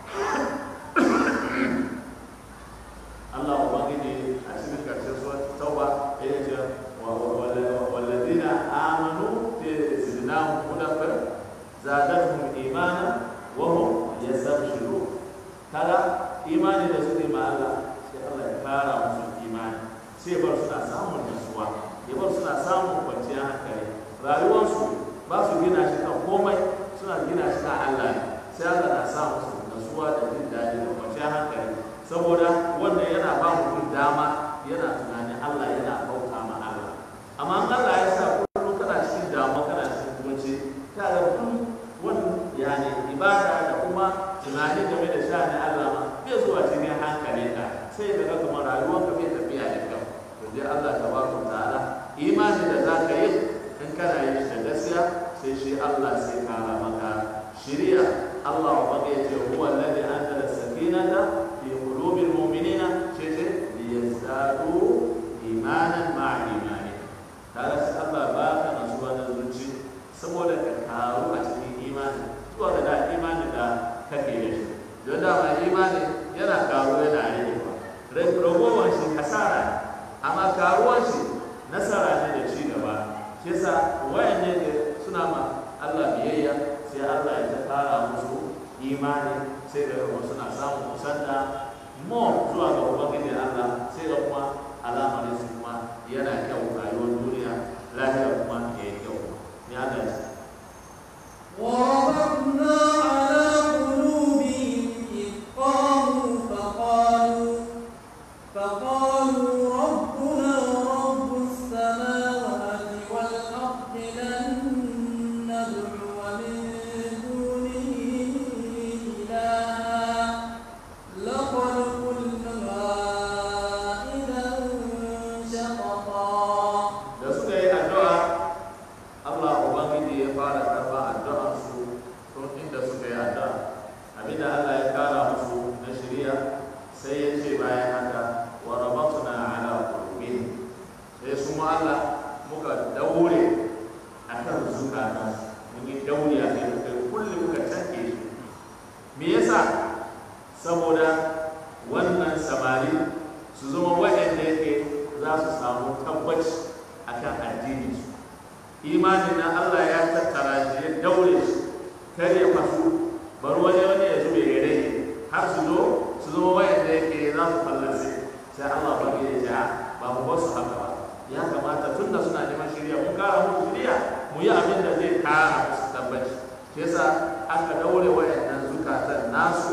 [SPEAKER 1] Allah ubangiji a cikin karshen surat tauba ya ce والذين آمنوا زدناهم هدى زادتهم إيمانا وهم يستبشرون kaga imani da suke ma Allah sai Allah ya kara musu imani sai bar suna samun nasuwa ya bar suna samun kwanciyar hankali rayuwarsu ba su gina shi kan komai suna gina shi kan Allah ne sai Allah na sa musu nasuwa da jin daɗi da kwanciyar hankali saboda wannan yana ba mutum dama yana tunanin Allah yana bauta ma Allah amma in Allah ya sa kullum kana cikin damuwa kana cikin kunci kaga duk wani yani ibada da kuma tunani game da sha'anin Allah ma bai zuwa cikin hankali ka sai daga kamar rayuwar ka bai tafiya da kyau to dai Allah tabaraka ta'ala imani da za ka yi in kana yin shi da gaskiya sai shi Allah sai kara maka shiriya Allah wa baka yace huwa alladhi anzala sakinata fi qulubil mu'minina ce ce liyazdadu imanan ma'a imani tare sai Allah ba ka nasuwa na zuci saboda ka karu a cikin imani zuwa ga da imani da kake da shi don dama imani yana karu yana rage ba ragowar shi kasara ne amma karuwar shi nasara ne da ci gaba shi yasa wayan ne da suna ma Allah biyayya sai Allah ya ta kara musu imani sai da kuma suna samun kusanta mo zuwa ga ubangiji Allah sai da kuma alamarin su kuma yana kyau rayuwar duniya lafiya kuma ya yi kyau ne Allah ya
[SPEAKER 2] وربطنا على قلوبهم إذ قاموا فقالوا فقالوا ربنا رب السماوات والأرض لن ندعو من دونه إلها لقد قلنا إذا شططا
[SPEAKER 1] da suka yi addu'a Allah Ubangiji ya fara karɓa addu'ar su tun inda suka yi addu'a abinda Allah ya kara musu na shirya sai ya ce bayan haka wa rabatuna ala qulubihim sai su ma Allah muka daure akan zukata mun yi daure a kai muka kulli muka tanke shi me yasa saboda wannan samari su zama waɗanda yake za su samu tabbaci akan addini su imanin na Allah ya tattara shi ya daure shi kar ya fasu bari wani wani ya zube ya rage har su zo su zama wayan da yake za su fallace sai Allah ba ya ce ba mu basu haka ba ya kamata tun da suna neman shirya mun kara musu shirya mu yi abin da zai kara musu tabbaci shi yasa aka daure wayannan zukatan nasu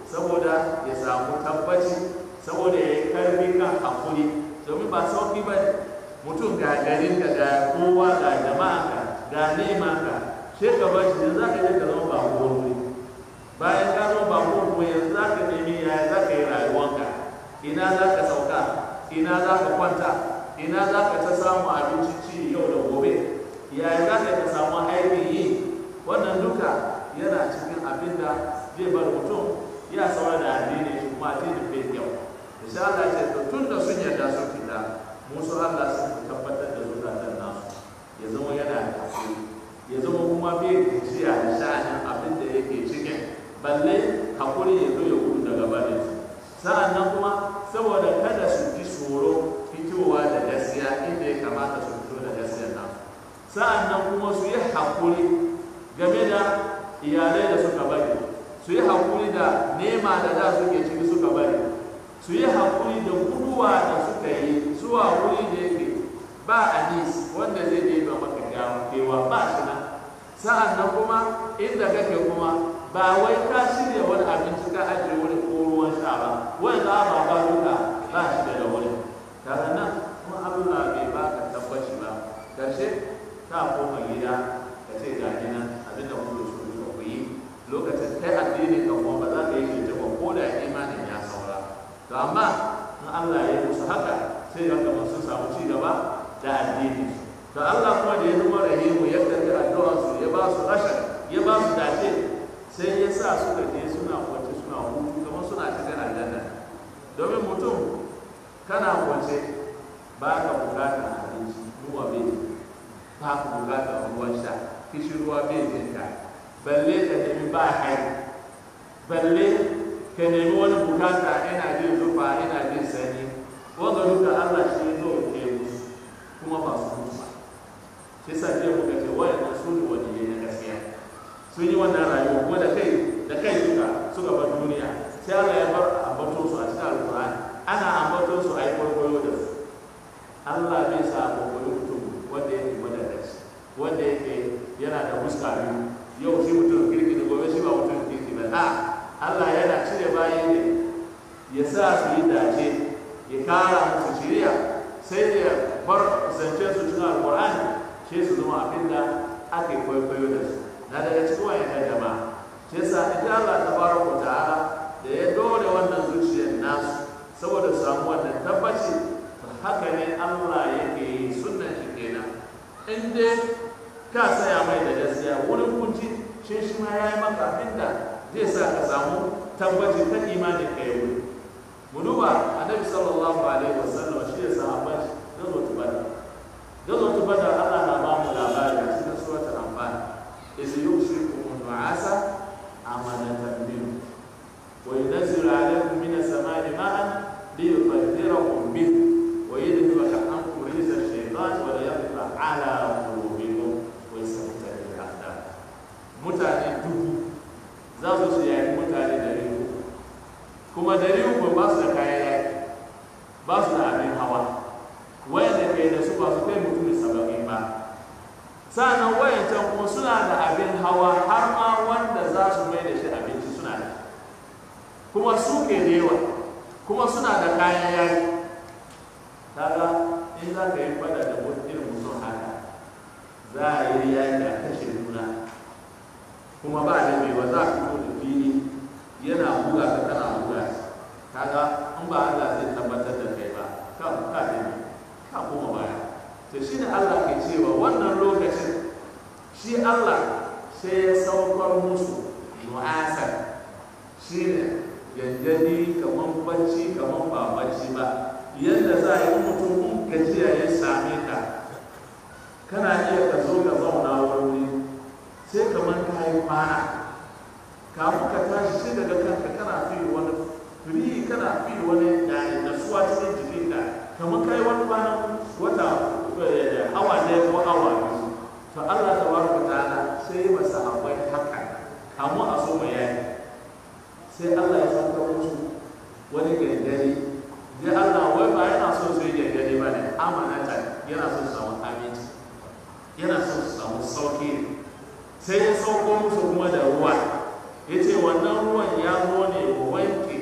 [SPEAKER 1] saboda ya samu tabbaci saboda ya yi karfi kan hakuri domin ba sauki ba ne mutum ga garin ka ga kowa ga jama'a ka ga nema ka sai ka bar shi za ka je ka zama ba wuri bayan ka zama ba wuri yanzu za ka nemi yaya za ka yi rayuwanka ina za ka sauka ina za ka kwanta ina za ka ta samu abinci ci yau da gobe yaya za ka ta samu aikin yi wannan duka yana cikin abin da zai bar mutum ya saura da addini shi kuma addinin bai kyau insha Allah ce to tun da sun yarda sun fita musu Allah sun tabbatar da zukatan nasu ya zama yana da hakuri ya zama kuma bai gajiya da sha'anin abin da yake cikin balle hakuri ya zo ya gudu daga barin su sa'an nan kuma saboda kada su ji tsoro fitowa da gaskiya inda ya kamata su fito da gaskiya nasu sa'an nan kuma su yi hakuri game da iyalai da suka bari su yi hakuri da nema da da suke ciki suka bari su yi hakuri da guduwa da suka yi zuwa wuri da yake ba anis wanda zai je ba maka kewa ba shi nan sa'an nan kuma inda kake kuma ba wai ka shirya wani abinci ka ajiye wani ko ruwan sha ba wani za ba ba duka ba shi da wuri tare nan kuma Allah bai baka tabbaci ba karshe ta koma gida ka ce ga ni nan abin da kuke so ku yi lokacin kai addini ka kuma ba za ka yi shi ba ko da imanin ya saura to amma in Allah ya yi musu haka sai ga kamar sun samu ci gaba da addini to Allah kuma da ya zama rahimu ya karbi addu'ar su ya ba su rashin ya ba su dace sai ya sa suka je suna kwance suna hutu kamar suna cikin aljanna domin mutum kana kwance ba ka bukatar abinci ruwa bai ba ka bukatar ruwan sha kishi ruwa bai jinka balle ka nemi ba hai balle ka nemi wani bukata ina jin zufa ina jin sani wanda duka Allah shi zo ke musu kuma ba su mutu ba shi sa jiya muka ce wayannan su ne wani na gaskiya sun yi wannan rayuwa kuma da kai da kai suka suka bar duniya sai Allah ya bar ambaton su a cikin alkur'ani ana ambaton su a yi kwaikwayo da su Allah bai sa kwaikwayo mutum wanda yake madadaci wanda yake yana da fuska biyu yau shi mutum kirki da gobe shi ba mutum kirki ba a Allah yana cire bayi ne ya sa su yi dace ya kara musu shiriya sai ya bar zance su cikin alkur'ani sai su zama abin da ake kwaikwayo da su na daga cikin wayan jama'a sai sa ita Allah tabaraka ta'ala da ya dole wannan zuciyar nasu saboda su samu wannan tabbaci haka ne Allah yake yi sunnan shi kenan in dai ka saya mai da gaskiya wurin kunci shi shi ma ya yi maka abinda zai sa ka samu tabbaci ta imanin ka yi wuri mu duba annabi sallallahu alaihi wasallam shi ya sahabban shi gazo tubada gazo tubada Allah na ba mu labari a cikin suratul anfal iz yushrikum nu'asa amanatan minhu وينزل عليكم من السماء ماء ليطهركم به ويذهب عنكم رجس الشيطان وليقطع على قلوبكم ويثبت الاقدام mutane dubu za su su yaki mutane dari uku kuma dari uku ba su da kayan yaki ba su da abin hawa wayanda kai da su ba su kai mutum saba'in ba sa'annan wayancan kuma suna da abin hawa har ma wanda za su mai da shi abinci suna da kuma su ke da yawa kuma suna da kayan yaki kaga in za ka yi fada da irin mutum haka za a yi yaki a kashe juna kuma ba da mai ba za a fito da fili yana buga ka kana buga kaga in ba Allah zai tabbatar da kai ba ka ka da ka kuma baya to shi ne Allah ke cewa wannan lokacin shi Allah sai ya saukar musu nu'asan shi ne yanjani kamar bacci kamar ba bacci ba yadda za a yi mutum in gajiya ya same ka kana iya ka zo ka zauna wani sai kamar ka yi kwana kafin ka tashi sai daga kanka kana fi wani firi kana fi wani yani nasuwa cikin jikinka kamar ka yi wani kwana wata awa ɗaya ko awa biyu to Allah ta baraka ta'ala sai masa akwai haka kamu a so mai yaki yana son su samu aminci yana son su samu sauki sai ya sauko musu kuma da ruwa ya ce wannan ruwan ya zo ne wanke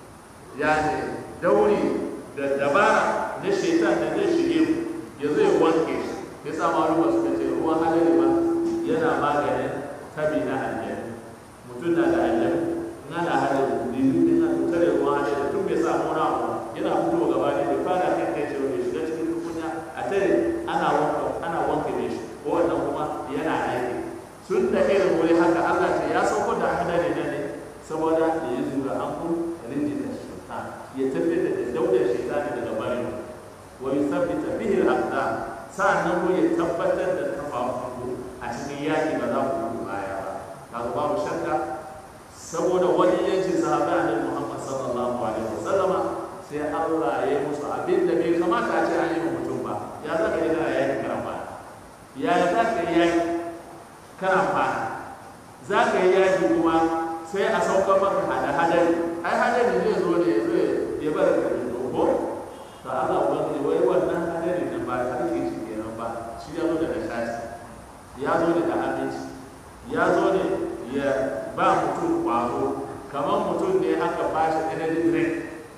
[SPEAKER 1] ya ne dauri da dabara na shaitan da zai shige ku ya zo ya wanke shi ya sa maluma suka ce ruwan hadari ma yana maganin tabi na aljanu mutum na da aljanu in ana hadari in ana tare ruwan hadari tun bai samu na abu yana fito gaba ne da fara kan kai shi wani shiga cikin tukunya a tare ana wanka ana wanke ne shi ko wannan kuma yana aiki sun da irin wuri haka Allah ce ya sauko da hadari ne ne saboda da ya zura hankul rinjin da shaitan ya tafi da daudar shaitan daga barin wa yuthabbita bihi al-aqdam sa'annan ko ya tabbatar da kafafunku a cikin yaki ba za ku gudu baya ba kaga babu shakka saboda wani yanci sahabi annabi Muhammad sallallahu alaihi wasallama sai Allah ya yi musu abin da bai kamata a ce an yi wa mutum ba ya za ka yi kana yaki kana fara ya za ka yi yaki kana fara za ka yi yaki kuma sai a saukar maka hada hadari ai hadari zai zo ne ya zo ya bar ka da dogo to Allah wani wai wannan hadari nan ba ta ke shi kenan ba shi ya zo da nishati ya zo da aminci ya zo ne ya ba mutum kwazo kamar mutum ne aka ba shi energy drink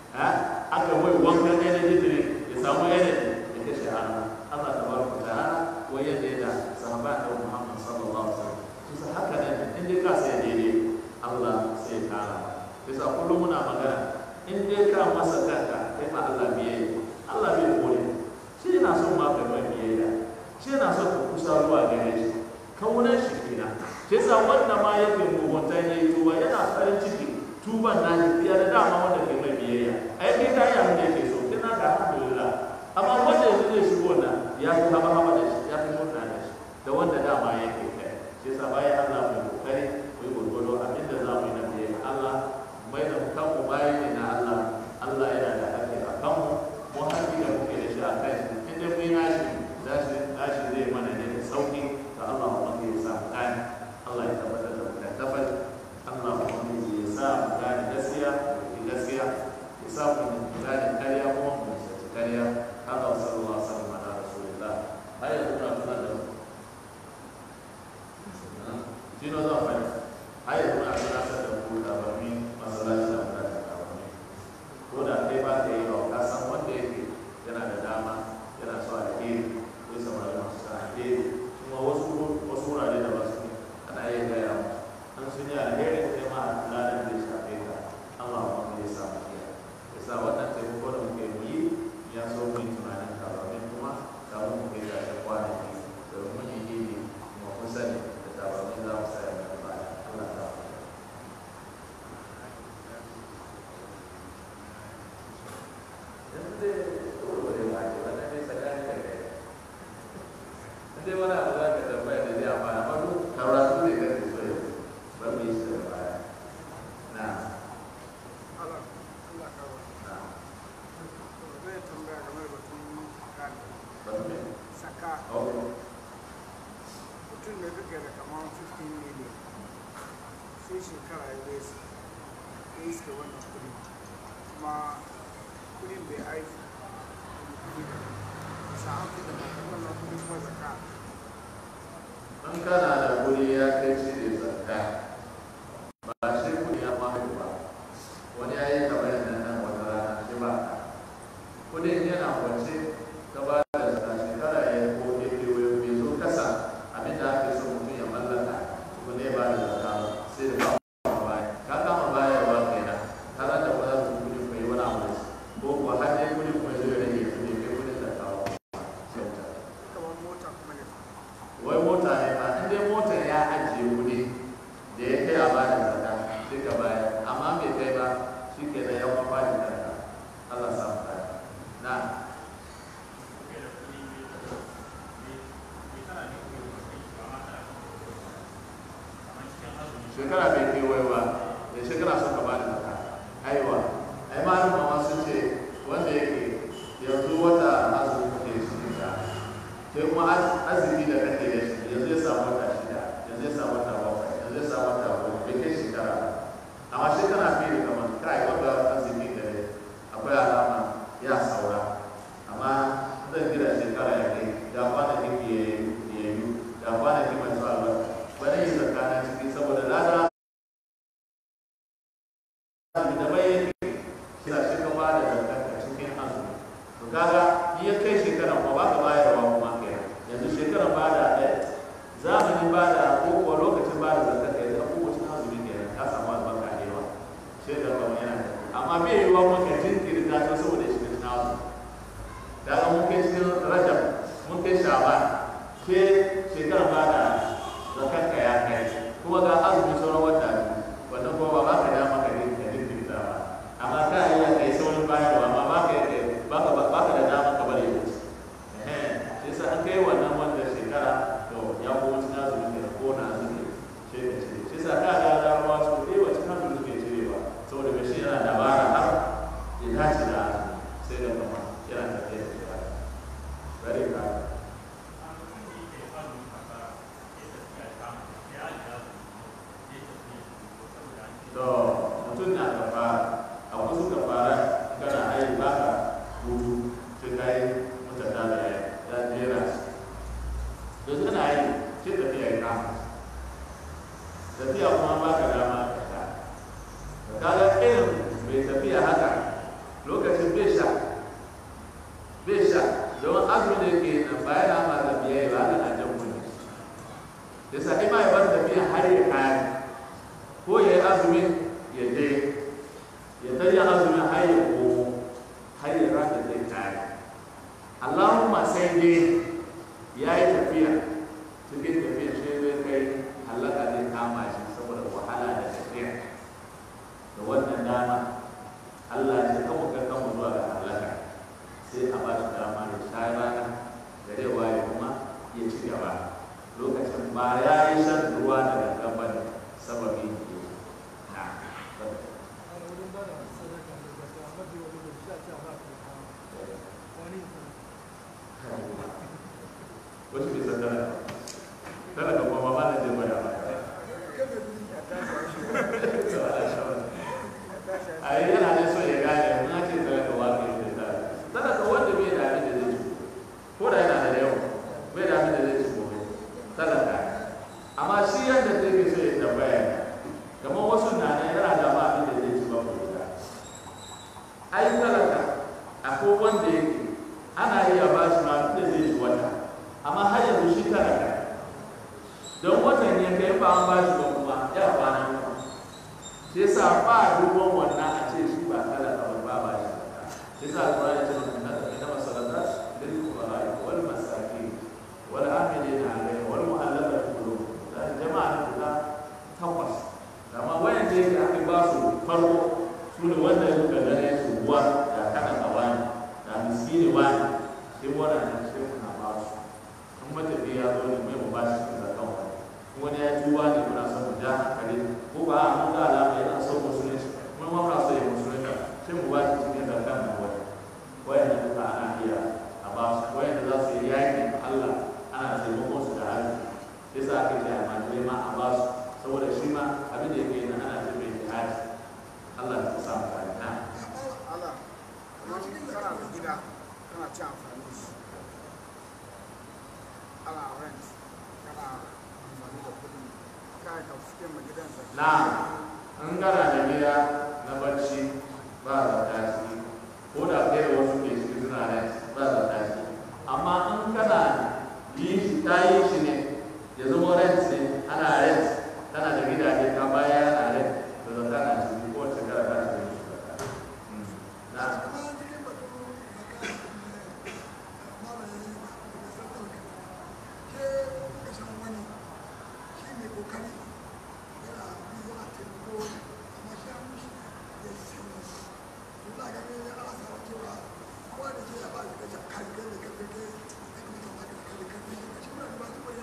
[SPEAKER 1] aka mai wankan energy drink ya samu energy ya kashe hannu Allah ta baraka ta hana wai yadda ya da sahaba da Muhammad sallallahu alaihi wasallam su sa haka ne in dai ka sai daidai Allah sai ya kara bisa kullum muna magana in dai ka masa kanka kai ma Allah biyayya Allah bai kore shi yana son ma kai mai biyayya shi yana son ka kusa zuwa gare shi kaunar shi kenan shi yasa wanda ma yake mugunta ne tuba yana farin ciki tuban na shi fiye da dama wanda kai mai biyayya ai kai ka yi abin da yake so kina da alhamdulillah amma wanda yanzu zai shigo na ya fi haba haba da shi ya fi murna da shi da wanda dama yake kai shi yasa bayan Allah mai kokari mai gurgudu abin da za mu yi na biyayya Allah mai da kanmu bayan ne na Allah Allah yana da haƙƙi a kanmu mu haƙƙi da muke da shi a kai in dai mun yi nashi nashi nashi zai mana ne da sauƙi da Allah mu ya sa mu gane Allah ya tabbatar da mu da tabbata Allah mu ya sa mu gane gaskiya da gaskiya ya sa mu gane ƙarya kuma mu sace ƙarya haka wa sallallahu alaihi wasallam ala rasulillah har yanzu na tuna da shi ne zan faɗi har yanzu na tunatar da ku labarmi masallaci da muna da labarmi ko da kai ba ka yi ba ka san wanda yake yana da dama yana so alheri ko samari masu sa alheri kuma wasu wasu wurare da ba su ne ana yin gaya musu an sun yi alheri kai ma ladan da shafe ka Allah ma ya sa mu iya ya sa wannan taimako da muke yi ya so mu yi tunanin tabarmin kuma kamun mu kai da kwanaki domin mun yi yi kuma kun sani da tabarmin za mu sa ya mai baya Allah ta yanzu dai wurwure ba ke wannan dai tsakani da kai in dai wani abu za ka tambaya da zai amfana amma duk karatu ne kan ke so yau ba mu yi shi da baya na
[SPEAKER 3] Allah Allah kawo.
[SPEAKER 1] na
[SPEAKER 3] Zai tambaya game da batun zakka.
[SPEAKER 1] ba su ne
[SPEAKER 3] Saka
[SPEAKER 1] ok
[SPEAKER 3] mutum da duka da kamar 15 million sai shekara ya zai su ya iske wannan kudi kuma kudin bai aiki kudi da sa'an fi da wannan kudi kuma zakka
[SPEAKER 1] in kana da kuɗi ya kai shi ne zakka ba shi kuɗi ya mahu ba wani ya yi kamar yadda nan wata rana shi ba kuɗin yana kwance ta ba da zakka shekara ya yi ko ya ke wayo bai zo kasa abin da ake so mutum ya mallaka kuma ne ba da zakka ba sai da kama baya ka kama baya ba kenan ka zanta ba za su kuɗi ko yi wani abu da shi ko kuwa har dai kuɗi kuma zai rage su ne kai kuɗin zakka ba kyauta
[SPEAKER 3] kamar mota kuma ne
[SPEAKER 1] wai mota ne ba in dai motar ya ajiye kuɗi da ya kai a bada zakka sai ka bayar amma bai kai ba shi ke da yawan bada zakka Allah sa mu kare na shekara bai kai wai ba da shekara suka bada zakka aiwa ai malama ma sun ce wanda yake yanzu wata azumi kuke shi da sai kuma az- azumi da kake da shi yanzu ya samu wata shida yanzu ya samu wata bakwai yanzu ya samu wata goma bai kai shekara ba amma shekara fiye da kamar kai wanda azumi da akwai alama ya saura amma zan gida shekara ya kai kuma ba ka bayarwa kuma kenan yanzu shekarar ba da ɗaya zamanin ba da ko kuwa lokacin ba da zakka kai da kowace azumi kenan ka samu albarka da yawa sai da kuma yana da amma bai yi wa maka jinkirta ta saboda shi na azumi da ga mun kai cikin rajab mun kai shaban ke shekarar ba da zakkar ka ya kai kuma ga azumi sauran wata biyu wannan kuma ba ba ka dama ka jinkirta ba amma ka iya kai saurin bayarwa amma ba ka yi ba ka ba ka da dama ka bari ya wuce eh sai sa an kai wannan wanda shekara to ya ko wuce na zuwa ne ko na zuwa sai ka cire sai sa ka ga da ruwa su dai wacce kan zuwa ke cirewa saboda mai shi yana dabara har ya dace da sai da kuma yana tafiya da ya bari ka to mutum na kafara a wasu kafara kana ai baka hutu sai kai mutata da ya jera yanzu kana yi sai tafiya ya kama tafiya kuma ba ka dama ka sha da kaga irin mai tafiya haka lokacin bai sha bai sha don azumi da yake nan bayan na ma da biya ba haka na jan kuni da sa ima ya bar tafiya har ya kare ko ya yi azumin ya je ya tarya azumin har ya komo har ya rata zai kare Allahumma sai dai ya yi tafiya cikin tafiya shi zai kai halaka zai kama shi saboda wahala da tafiya da wannan dama Allah ya ce kama kai kama zuwa ga halaka sai a ba shi dama ya sha rana da zai waye kuma ya ci gaba lokacin ba ya yi shan ruwa daga gaban sababi ne na wasu bai san talaka talaka kuma ba na zai gwada maka a yi yana da so ya gane mun ce talaka wa ke yi da talaka wanda bai da abin da zai ci ko da yana da yawa bai da abin da zai ci gobe talaka amma shi yadda zai ke so ya tambaya ne kamar wasu na nan yana da ma abin da zai ci ba ku da ai talaka akwai wanda yake ana iya ba shi ma abin da zai ci wata amma har yanzu shi talaka don watan ya kai ba an ba shi ba kuma ya kwana kuma shi yasa ba duban wannan a ce shi ba talaka ba ba ba shi shi yasa alƙur'ani ya ce mana inna inna masalata lil fuqara wal masakin wal amilina alayhi wal mu'allafati qulubuhum da jama'a guda takwas amma wayan da yake aka ba su farko su ne wanda ya suka gane su ruwa da kana da wani da miskini wani sai wannan sai kuna ba su in matafi ya zo ne mai mu ba shi da kan wani wani ya tuba ne muna son mu ja hankali ko ba a mun ga alama yana son musulunci mun ma muna son ya musulunta sai mu ba shi cikin da kan nan wani wayan da duka ana iya a ba su wayan da za su yi yaƙi Allah ana taimakon su da hali yasa aka ce a majalai ma a ba su saboda shi ma abin da yake yana ana ce mai jihadi Allah ya sa mu kare na
[SPEAKER 3] Allah kamar kana da gida kana ci amfani da shi ana rent kana amfani da kuɗi kai ka fice ma gidan sa
[SPEAKER 1] na in kana da gida na barci ba za ta ci ko da kai da wasu ke ciki suna rent ba za ta ci amma in kana yi shi ta yi shi ne ya zama rent ne ana rent tana da gidaje ka baya yana rent da zaka na ciki ko wace kara ta ci na
[SPEAKER 4] Thank you.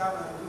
[SPEAKER 3] kama